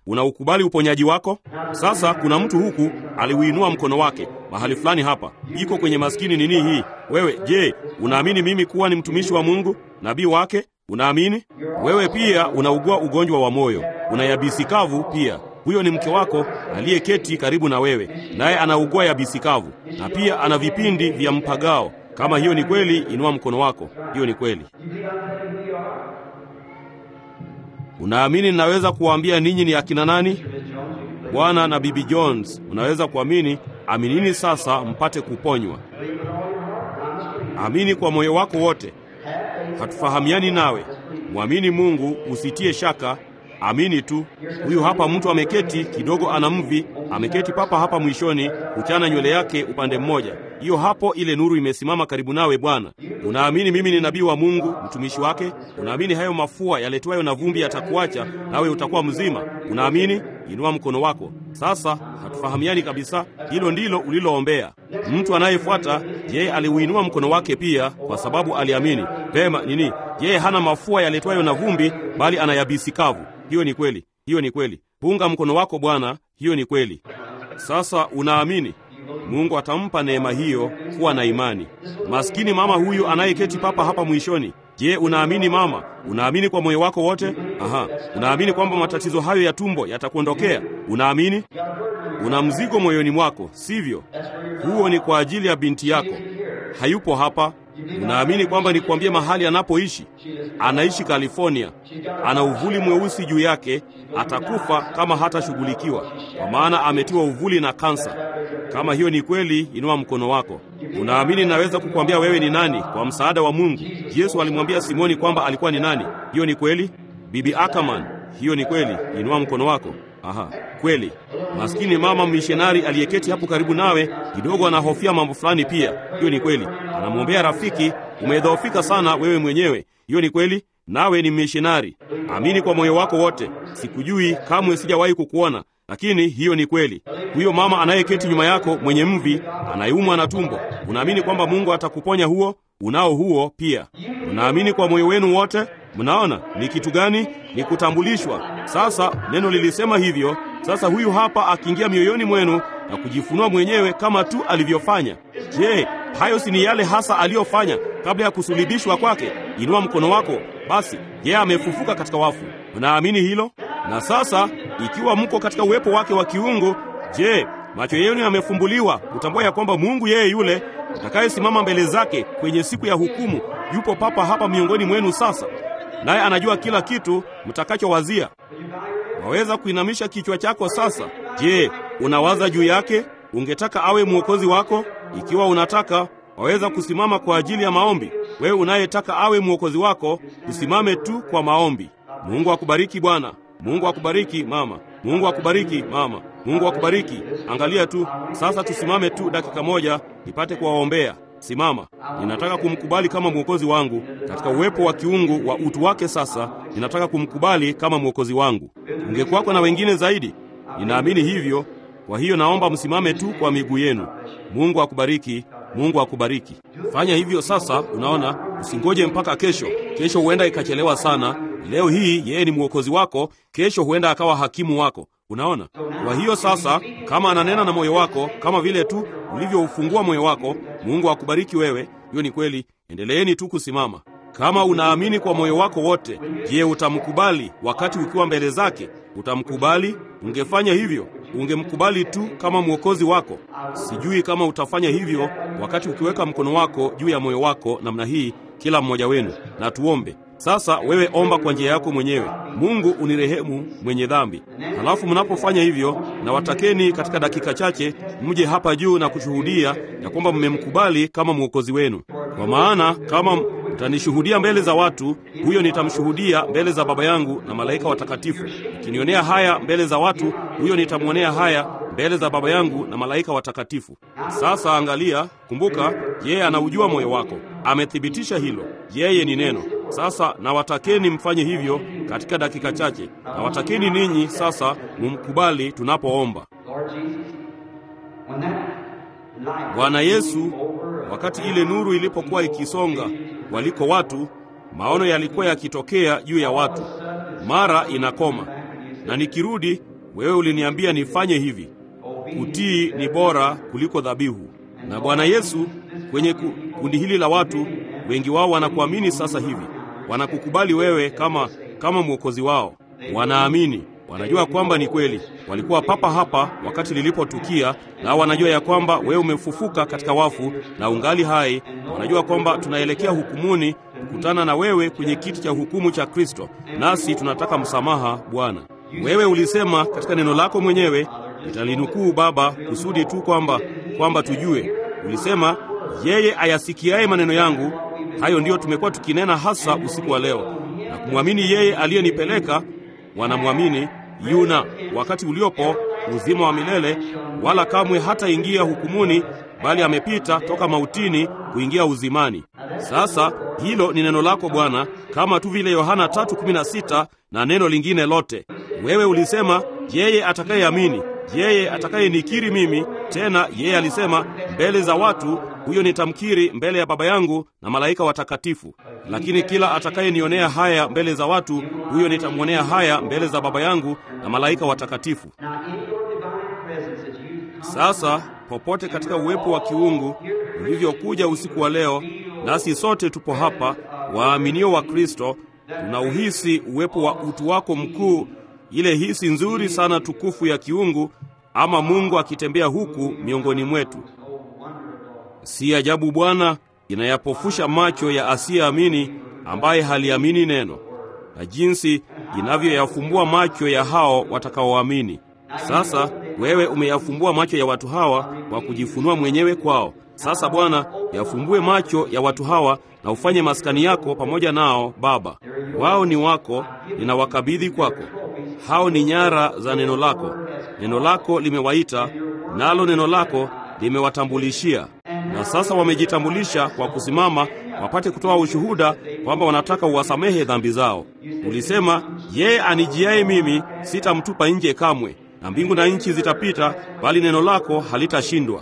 unaukubali uponyaji wako? Sasa kuna mtu huku aliuinua mkono wake mahali fulani hapa, iko kwenye maskini nini hii. Wewe je, unaamini mimi kuwa ni mtumishi wa Mungu, nabii wake? Unaamini? Wewe pia unaugua ugonjwa wa moyo, una yabisi kavu pia. Huyo ni mke wako aliyeketi karibu na wewe, naye anaugua yabisi kavu na pia ana vipindi vya mpagao. Kama hiyo ni kweli, inua mkono wako. Hiyo ni kweli. Unaamini ninaweza kuwaambia ninyi ni akina nani? Bwana na Bibi Jones, unaweza kuamini. Aminini sasa mpate kuponywa. Amini kwa moyo wako wote. Hatufahamiani nawe, mwamini Mungu, usitie shaka. Amini tu. Huyu hapa mtu ameketi kidogo, ana mvi, ameketi papa hapa mwishoni, kuchana nywele yake upande mmoja. Hiyo hapo, ile nuru imesimama karibu nawe. Bwana, unaamini mimi ni nabii wa Mungu, mtumishi wake? Unaamini hayo mafua yaletwayo na vumbi yatakuacha nawe utakuwa mzima? Unaamini? Inua mkono wako sasa. Hatufahamiani kabisa, hilo ndilo uliloombea. Mtu anayefuata yeye aliuinua mkono wake pia, kwa sababu aliamini pema. Nini? Yeye hana mafua yaletwayo na vumbi, bali ana yabisi kavu. Hiyo ni kweli, hiyo ni kweli. Punga mkono wako Bwana, hiyo ni kweli. Sasa unaamini Mungu atampa neema hiyo, kuwa na imani. Maskini mama huyu anayeketi papa hapa mwishoni. Je, unaamini mama? Unaamini kwa moyo wako wote? Aha, unaamini kwamba matatizo hayo ya tumbo yatakuondokea? Unaamini? Una mzigo moyoni mwako, sivyo? Huo ni kwa ajili ya binti yako, hayupo hapa. Unaamini kwamba nikwambie mahali anapoishi? Anaishi California, ana uvuli mweusi juu yake, atakufa kama hatashughulikiwa, kwa maana ametiwa uvuli na kansa. Kama hiyo ni kweli, inua mkono wako. Unaamini naweza kukwambia wewe ni nani kwa msaada wa Mungu? Yesu alimwambia Simoni kwamba alikuwa ni nani. Hiyo ni kweli. Bibi Ackerman, hiyo ni kweli, inua mkono wako. Aha, kweli. Maskini mama mishonari aliyeketi hapo karibu nawe, kidogo anahofia mambo fulani pia. Hiyo ni kweli. Anamwombea rafiki, umedhoofika sana wewe mwenyewe. Hiyo ni kweli. Nawe ni mishonari. Amini kwa moyo wako wote. Sikujui kamwe, sijawahi kukuona, lakini hiyo ni kweli. Huyo mama anayeketi nyuma yako mwenye mvi, anayeumwa na tumbo, unaamini kwamba Mungu atakuponya huo? Unao huo pia. Unaamini kwa moyo wenu wote? Mnaona ni kitu gani? Ni kutambulishwa. Sasa neno lilisema hivyo. Sasa huyu hapa akiingia mioyoni mwenu na kujifunua mwenyewe kama tu alivyofanya. Je, hayo si ni yale hasa aliyofanya kabla ya kusulubishwa kwake? Inua mkono wako basi. Yeye amefufuka katika wafu. Mnaamini hilo? Na sasa ikiwa mko katika uwepo wake wa kiungu, je, macho yenu yamefumbuliwa kutambua ya kwamba Mungu yeye yule atakayesimama mbele zake kwenye siku ya hukumu yupo papa hapa miongoni mwenu sasa, naye anajua kila kitu mtakachowazia. Waweza kuinamisha kichwa chako sasa. Je, unawaza juu yake? Ungetaka awe mwokozi wako? Ikiwa unataka, waweza kusimama kwa ajili ya maombi. Wewe unayetaka awe mwokozi wako, usimame tu kwa maombi. Mungu akubariki bwana. Mungu akubariki mama. Mungu akubariki mama. Mungu akubariki. Angalia tu sasa, tusimame tu dakika moja nipate kuwaombea. Simama. Ninataka kumkubali kama mwokozi wangu katika uwepo wa kiungu wa utu wake. Sasa ninataka kumkubali kama mwokozi wangu. Ungekuwako na wengine zaidi, ninaamini hivyo. Kwa hiyo naomba msimame tu kwa miguu yenu. Mungu akubariki. Mungu akubariki. Fanya hivyo sasa. Unaona, usingoje mpaka kesho. Kesho huenda ikachelewa sana. Leo hii yeye ni mwokozi wako, kesho huenda akawa hakimu wako. Unaona? Kwa hiyo sasa, kama ananena na moyo wako kama vile tu ulivyoufungua moyo wako, Mungu akubariki wewe. Hiyo ni kweli. Endeleeni tu kusimama. Kama unaamini kwa moyo wako wote, je, utamkubali wakati ukiwa mbele zake? Utamkubali? Ungefanya hivyo, ungemkubali tu kama mwokozi wako. Sijui kama utafanya hivyo wakati ukiweka mkono wako juu ya moyo wako namna hii, kila mmoja wenu. Na tuombe sasa. Wewe omba kwa njia yako mwenyewe. Mungu unirehemu mwenye dhambi. Halafu mnapofanya hivyo, na watakeni katika dakika chache mje hapa juu na kushuhudia ya kwamba mmemkubali kama mwokozi wenu, kwa maana kama mtanishuhudia mbele za watu, huyo nitamshuhudia mbele za Baba yangu na malaika watakatifu. Ukinionea haya mbele za watu, huyo nitamwonea haya mbele za Baba yangu na malaika watakatifu. Sasa angalia, kumbuka, yeye anaujua moyo wako, amethibitisha hilo. Yeye ni neno. Sasa nawatakeni mfanye hivyo katika dakika chache. Nawatakeni ninyi sasa mumkubali tunapoomba. Bwana Yesu, wakati ile nuru ilipokuwa ikisonga waliko watu, maono yalikuwa yakitokea juu ya watu, mara inakoma, na nikirudi wewe uliniambia nifanye hivi. Kutii ni bora kuliko dhabihu. Na Bwana Yesu, kwenye kundi hili la watu, wengi wao wanakuamini sasa hivi, wanakukubali wewe kama kama mwokozi wao, wanaamini wanajua kwamba ni kweli. Walikuwa papa hapa wakati lilipotukia, na wanajua ya kwamba wewe umefufuka katika wafu na ungali hai. Wanajua kwamba tunaelekea hukumuni kukutana na wewe kwenye kiti cha hukumu cha Kristo, nasi tunataka msamaha. Bwana, wewe ulisema katika neno lako mwenyewe, nitalinukuu Baba, kusudi tu kwamba kwamba tujue. Ulisema, yeye ayasikiaye maneno yangu, hayo ndiyo tumekuwa tukinena hasa usiku wa leo, na kumwamini yeye aliyenipeleka wanamwamini yuna wakati uliopo uzima wa milele, wala kamwe hataingia hukumuni, bali amepita toka mautini kuingia uzimani. Sasa hilo ni neno lako Bwana, kama tu vile Yohana 3:16 na neno lingine lote. Wewe ulisema yeye atakayeamini, yeye atakayenikiri mimi, tena yeye alisema mbele za watu, huyo nitamkiri mbele ya Baba yangu na malaika watakatifu. Lakini kila atakayenionea haya mbele za watu, huyo nitamwonea haya mbele za Baba yangu na malaika watakatifu. Sasa popote katika uwepo wa kiungu ulivyokuja usiku wa leo, nasi sote tupo hapa, waaminio wa Kristo, tunauhisi uwepo wa utu wako mkuu, ile hisi nzuri sana tukufu ya kiungu, ama Mungu akitembea huku miongoni mwetu. Si ajabu Bwana inayapofusha macho ya asiyeamini ambaye haliamini neno, na jinsi inavyoyafumbua macho ya hao watakaoamini. Sasa wewe umeyafumbua macho ya watu hawa kwa kujifunua mwenyewe kwao. Sasa Bwana, yafumbue macho ya watu hawa na ufanye maskani yako pamoja nao. Baba, wao ni wako, ninawakabidhi kwako. Hao ni nyara za neno lako. Neno lako limewaita, nalo neno lako limewatambulishia, na sasa wamejitambulisha kwa kusimama wapate kutoa ushuhuda kwamba wanataka uwasamehe dhambi zao. Ulisema, yeye anijiaye mimi sitamtupa nje kamwe, na mbingu na nchi zitapita, bali neno lako halitashindwa.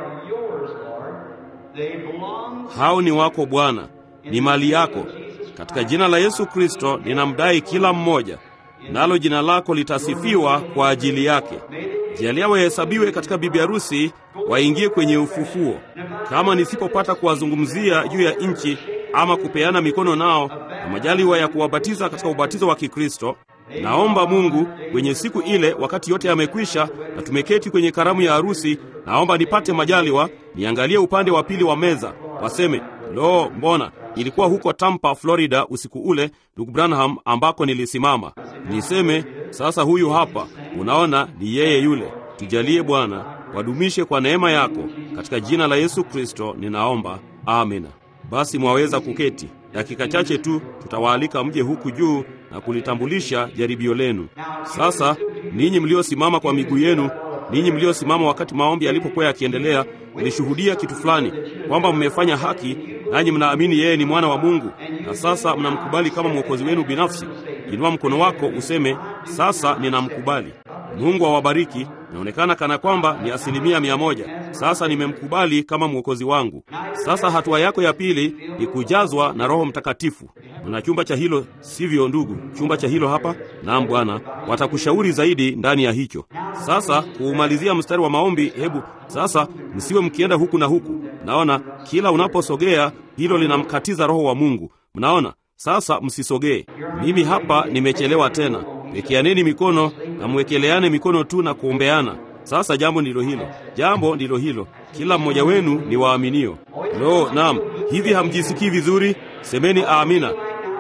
Hao ni wako Bwana, ni mali yako. Katika jina la Yesu Kristo ninamdai kila mmoja, nalo jina lako litasifiwa kwa ajili yake. Jalia wahesabiwe katika bibi harusi, waingie kwenye ufufuo. Kama nisipopata kuwazungumzia juu ya nchi ama kupeana mikono nao na majaliwa ya kuwabatiza katika ubatizo wa Kikristo, naomba Mungu kwenye siku ile, wakati yote yamekwisha na tumeketi kwenye karamu ya harusi, naomba nipate majaliwa niangalie upande wa pili wa meza, waseme lo, mbona ilikuwa huko Tampa, Florida usiku ule, ndugu Branham, ambako nilisimama. Niseme sasa, huyu hapa, unaona, ni yeye yule. Tujalie Bwana, wadumishe kwa neema yako, katika jina la Yesu Kristo ninaomba, amina. Basi mwaweza kuketi. Dakika chache tu tutawaalika mje huku juu na kulitambulisha jaribio lenu. Sasa ninyi mliosimama kwa miguu yenu, ninyi mliosimama wakati maombi yalipokuwa yakiendelea, mlishuhudia kitu fulani, kwamba mmefanya haki, nanyi mnaamini yeye ni mwana wa Mungu, na sasa mnamkubali kama mwokozi wenu binafsi. Inua mkono wako useme, sasa ninamkubali. Mungu awabariki. Inaonekana kana kwamba ni asilimia mia moja. Sasa nimemkubali kama mwokozi wangu. Sasa hatua yako ya pili ni kujazwa na Roho Mtakatifu. Mna chumba cha hilo, sivyo ndugu? Chumba cha hilo hapa. Naam Bwana, watakushauri zaidi ndani ya hicho. Sasa kuumalizia mstari wa maombi, hebu sasa msiwe mkienda huku na huku. Naona kila unaposogea hilo linamkatiza Roho wa Mungu. Mnaona? Sasa msisogee. Mimi hapa nimechelewa tena. Wekeaneni mikono na mwekeleane mikono tu na kuombeana. Sasa jambo ndilo hilo, jambo ndilo hilo. Kila mmoja wenu ni waaminio. Lo, naam. Hivi hamjisikii vizuri? Semeni amina.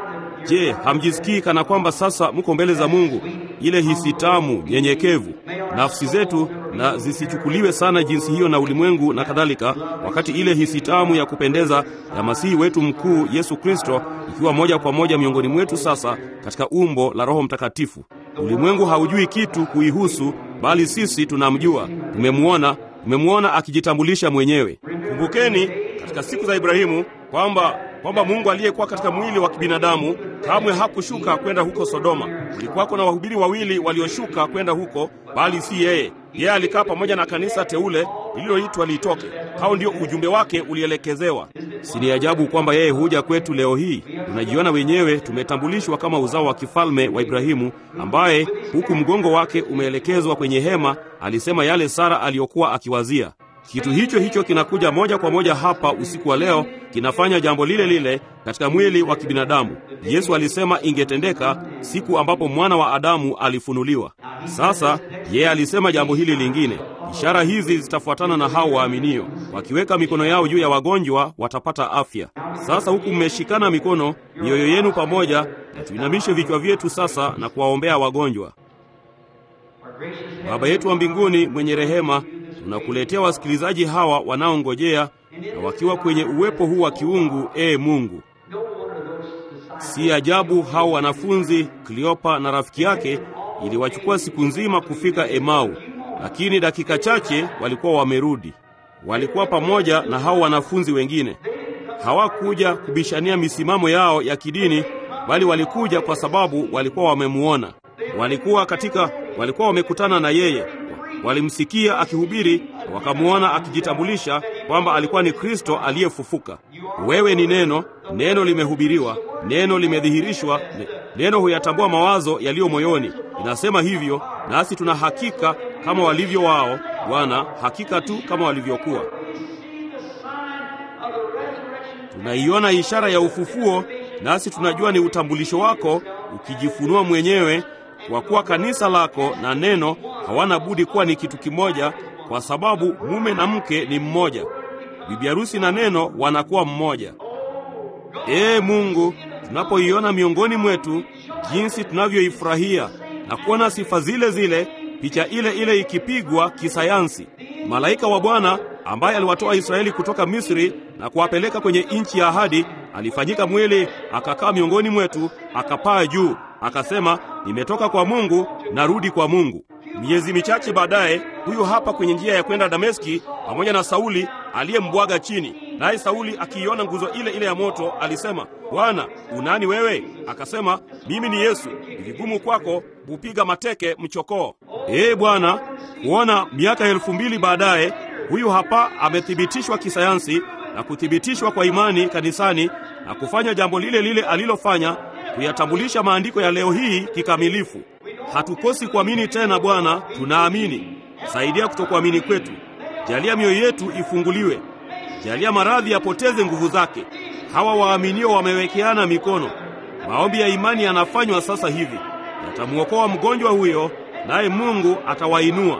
Je, hamjisikii kana kwamba sasa mko mbele za Mungu? Ile hisi tamu, nyenyekevu, nafsi zetu na zisichukuliwe sana jinsi hiyo na ulimwengu na kadhalika, wakati ile hisi tamu ya kupendeza ya Masihi wetu mkuu Yesu Kristo ikiwa moja kwa moja miongoni mwetu sasa katika umbo la Roho Mtakatifu. Ulimwengu haujui kitu kuihusu, bali sisi tunamjua, tumemwona, tumemwona akijitambulisha mwenyewe. Kumbukeni katika siku za Ibrahimu kwamba kwamba Mungu aliyekuwa katika mwili wa kibinadamu kamwe hakushuka kwenda huko Sodoma. Kulikuwako na wahubiri wawili walioshuka kwenda huko, bali si yeye. Yeye alikaa pamoja na kanisa teule lililoitwa litoke. Hao ndio ujumbe wake ulielekezewa. Si ni ajabu kwamba yeye huja kwetu leo hii? Tunajiona wenyewe tumetambulishwa kama uzao wa kifalme wa Ibrahimu, ambaye huku mgongo wake umeelekezwa kwenye hema, alisema yale Sara aliyokuwa akiwazia. Kitu hicho hicho kinakuja moja kwa moja hapa usiku wa leo, kinafanya jambo lile lile katika mwili wa kibinadamu. Yesu alisema ingetendeka siku ambapo mwana wa Adamu alifunuliwa. Sasa yeye alisema jambo hili lingine, ishara hizi zitafuatana na hao waaminio, wakiweka mikono yao juu ya wagonjwa watapata afya. Sasa huku mmeshikana mikono, mioyo yenu pamoja, na tuinamishe vichwa vyetu sasa na kuwaombea wagonjwa. Baba yetu wa mbinguni mwenye rehema, tunakuletea wasikilizaji hawa wanaongojea na wakiwa kwenye uwepo huu wa kiungu. Ee Mungu, si ajabu hao wanafunzi Kleopa na rafiki yake iliwachukua siku nzima kufika Emau, lakini dakika chache walikuwa wamerudi. Walikuwa pamoja na hao wanafunzi wengine. Hawakuja kubishania misimamo yao ya kidini, bali walikuja kwa sababu walikuwa wamemuona. Walikuwa katika, walikuwa wamekutana na yeye, walimsikia akihubiri, wakamuona akijitambulisha kwamba alikuwa ni Kristo aliyefufuka. Wewe ni neno, neno limehubiriwa, neno limedhihirishwa, neno huyatambua mawazo yaliyo moyoni. Inasema hivyo, nasi tuna hakika kama walivyo wao, Bwana, hakika tu kama walivyokuwa. Tunaiona ishara ya ufufuo, nasi tunajua ni utambulisho wako ukijifunua mwenyewe, kwa kuwa kanisa lako na neno hawana budi kuwa ni kitu kimoja, kwa sababu mume na mke ni mmoja, bibi harusi na neno wanakuwa mmoja. Ee Mungu, tunapoiona miongoni mwetu jinsi tunavyoifurahia na kuona sifa zile zile, picha ile ile ikipigwa kisayansi, malaika wa Bwana ambaye aliwatoa Israeli kutoka Misri na kuwapeleka kwenye nchi ya ahadi, alifanyika mwili akakaa miongoni mwetu, akapaa juu, akasema, nimetoka kwa Mungu, narudi kwa Mungu. Miezi michache baadaye, huyu hapa kwenye njia ya kwenda Dameski pamoja na Sauli aliyembwaga chini. Naye Sauli akiiona nguzo ile ile ya moto alisema, Bwana, unani wewe? Akasema, mimi ni Yesu, ni vigumu kwako kupiga mateke mchokoo. Ee Bwana, kuona miaka elfu mbili baadaye huyu hapa amethibitishwa kisayansi na kuthibitishwa kwa imani kanisani na kufanya jambo lile lile alilofanya, kuyatambulisha maandiko ya leo hii kikamilifu. Hatukosi kuamini tena Bwana, tunaamini. Saidia kutokuamini kwetu, jalia mioyo yetu ifunguliwe, jalia maradhi yapoteze nguvu zake. Hawa waaminio wamewekeana mikono, maombi ya imani yanafanywa sasa hivi, yatamwokoa mgonjwa huyo, naye Mungu atawainua.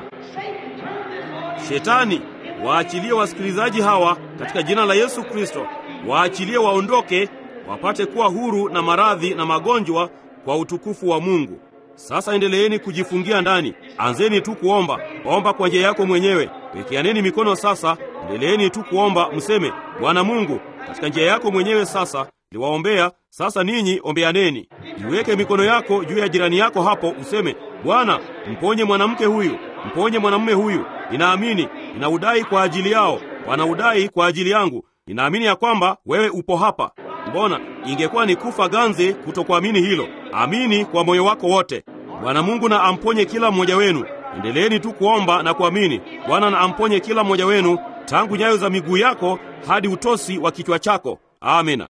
Shetani, waachilie wasikilizaji hawa katika jina la Yesu Kristo, waachilie waondoke, wapate kuwa huru na maradhi na magonjwa kwa utukufu wa Mungu. Sasa endeleeni kujifungia ndani, anzeni tu kuomba. Omba kwa njia yako mwenyewe, wekeaneni mikono sasa. Endeleeni tu kuomba, mseme Bwana Mungu, katika njia yako mwenyewe. Sasa liwaombea sasa, ninyi ombeaneni. Iweke mikono yako juu ya jirani yako hapo, useme Bwana, mponye mwanamke huyu, mponye mwanamume huyu. Ninaamini, ninaudai kwa ajili yao, wanaudai kwa ajili yangu. Ninaamini ya kwamba wewe upo hapa. Mbona ingekuwa ni kufa ganzi kutokuamini hilo? Amini kwa moyo wako wote. Bwana Mungu na amponye kila mmoja wenu. Endeleeni tu kuomba na kuamini. Bwana na amponye kila mmoja wenu tangu nyayo za miguu yako hadi utosi wa kichwa chako. Amina.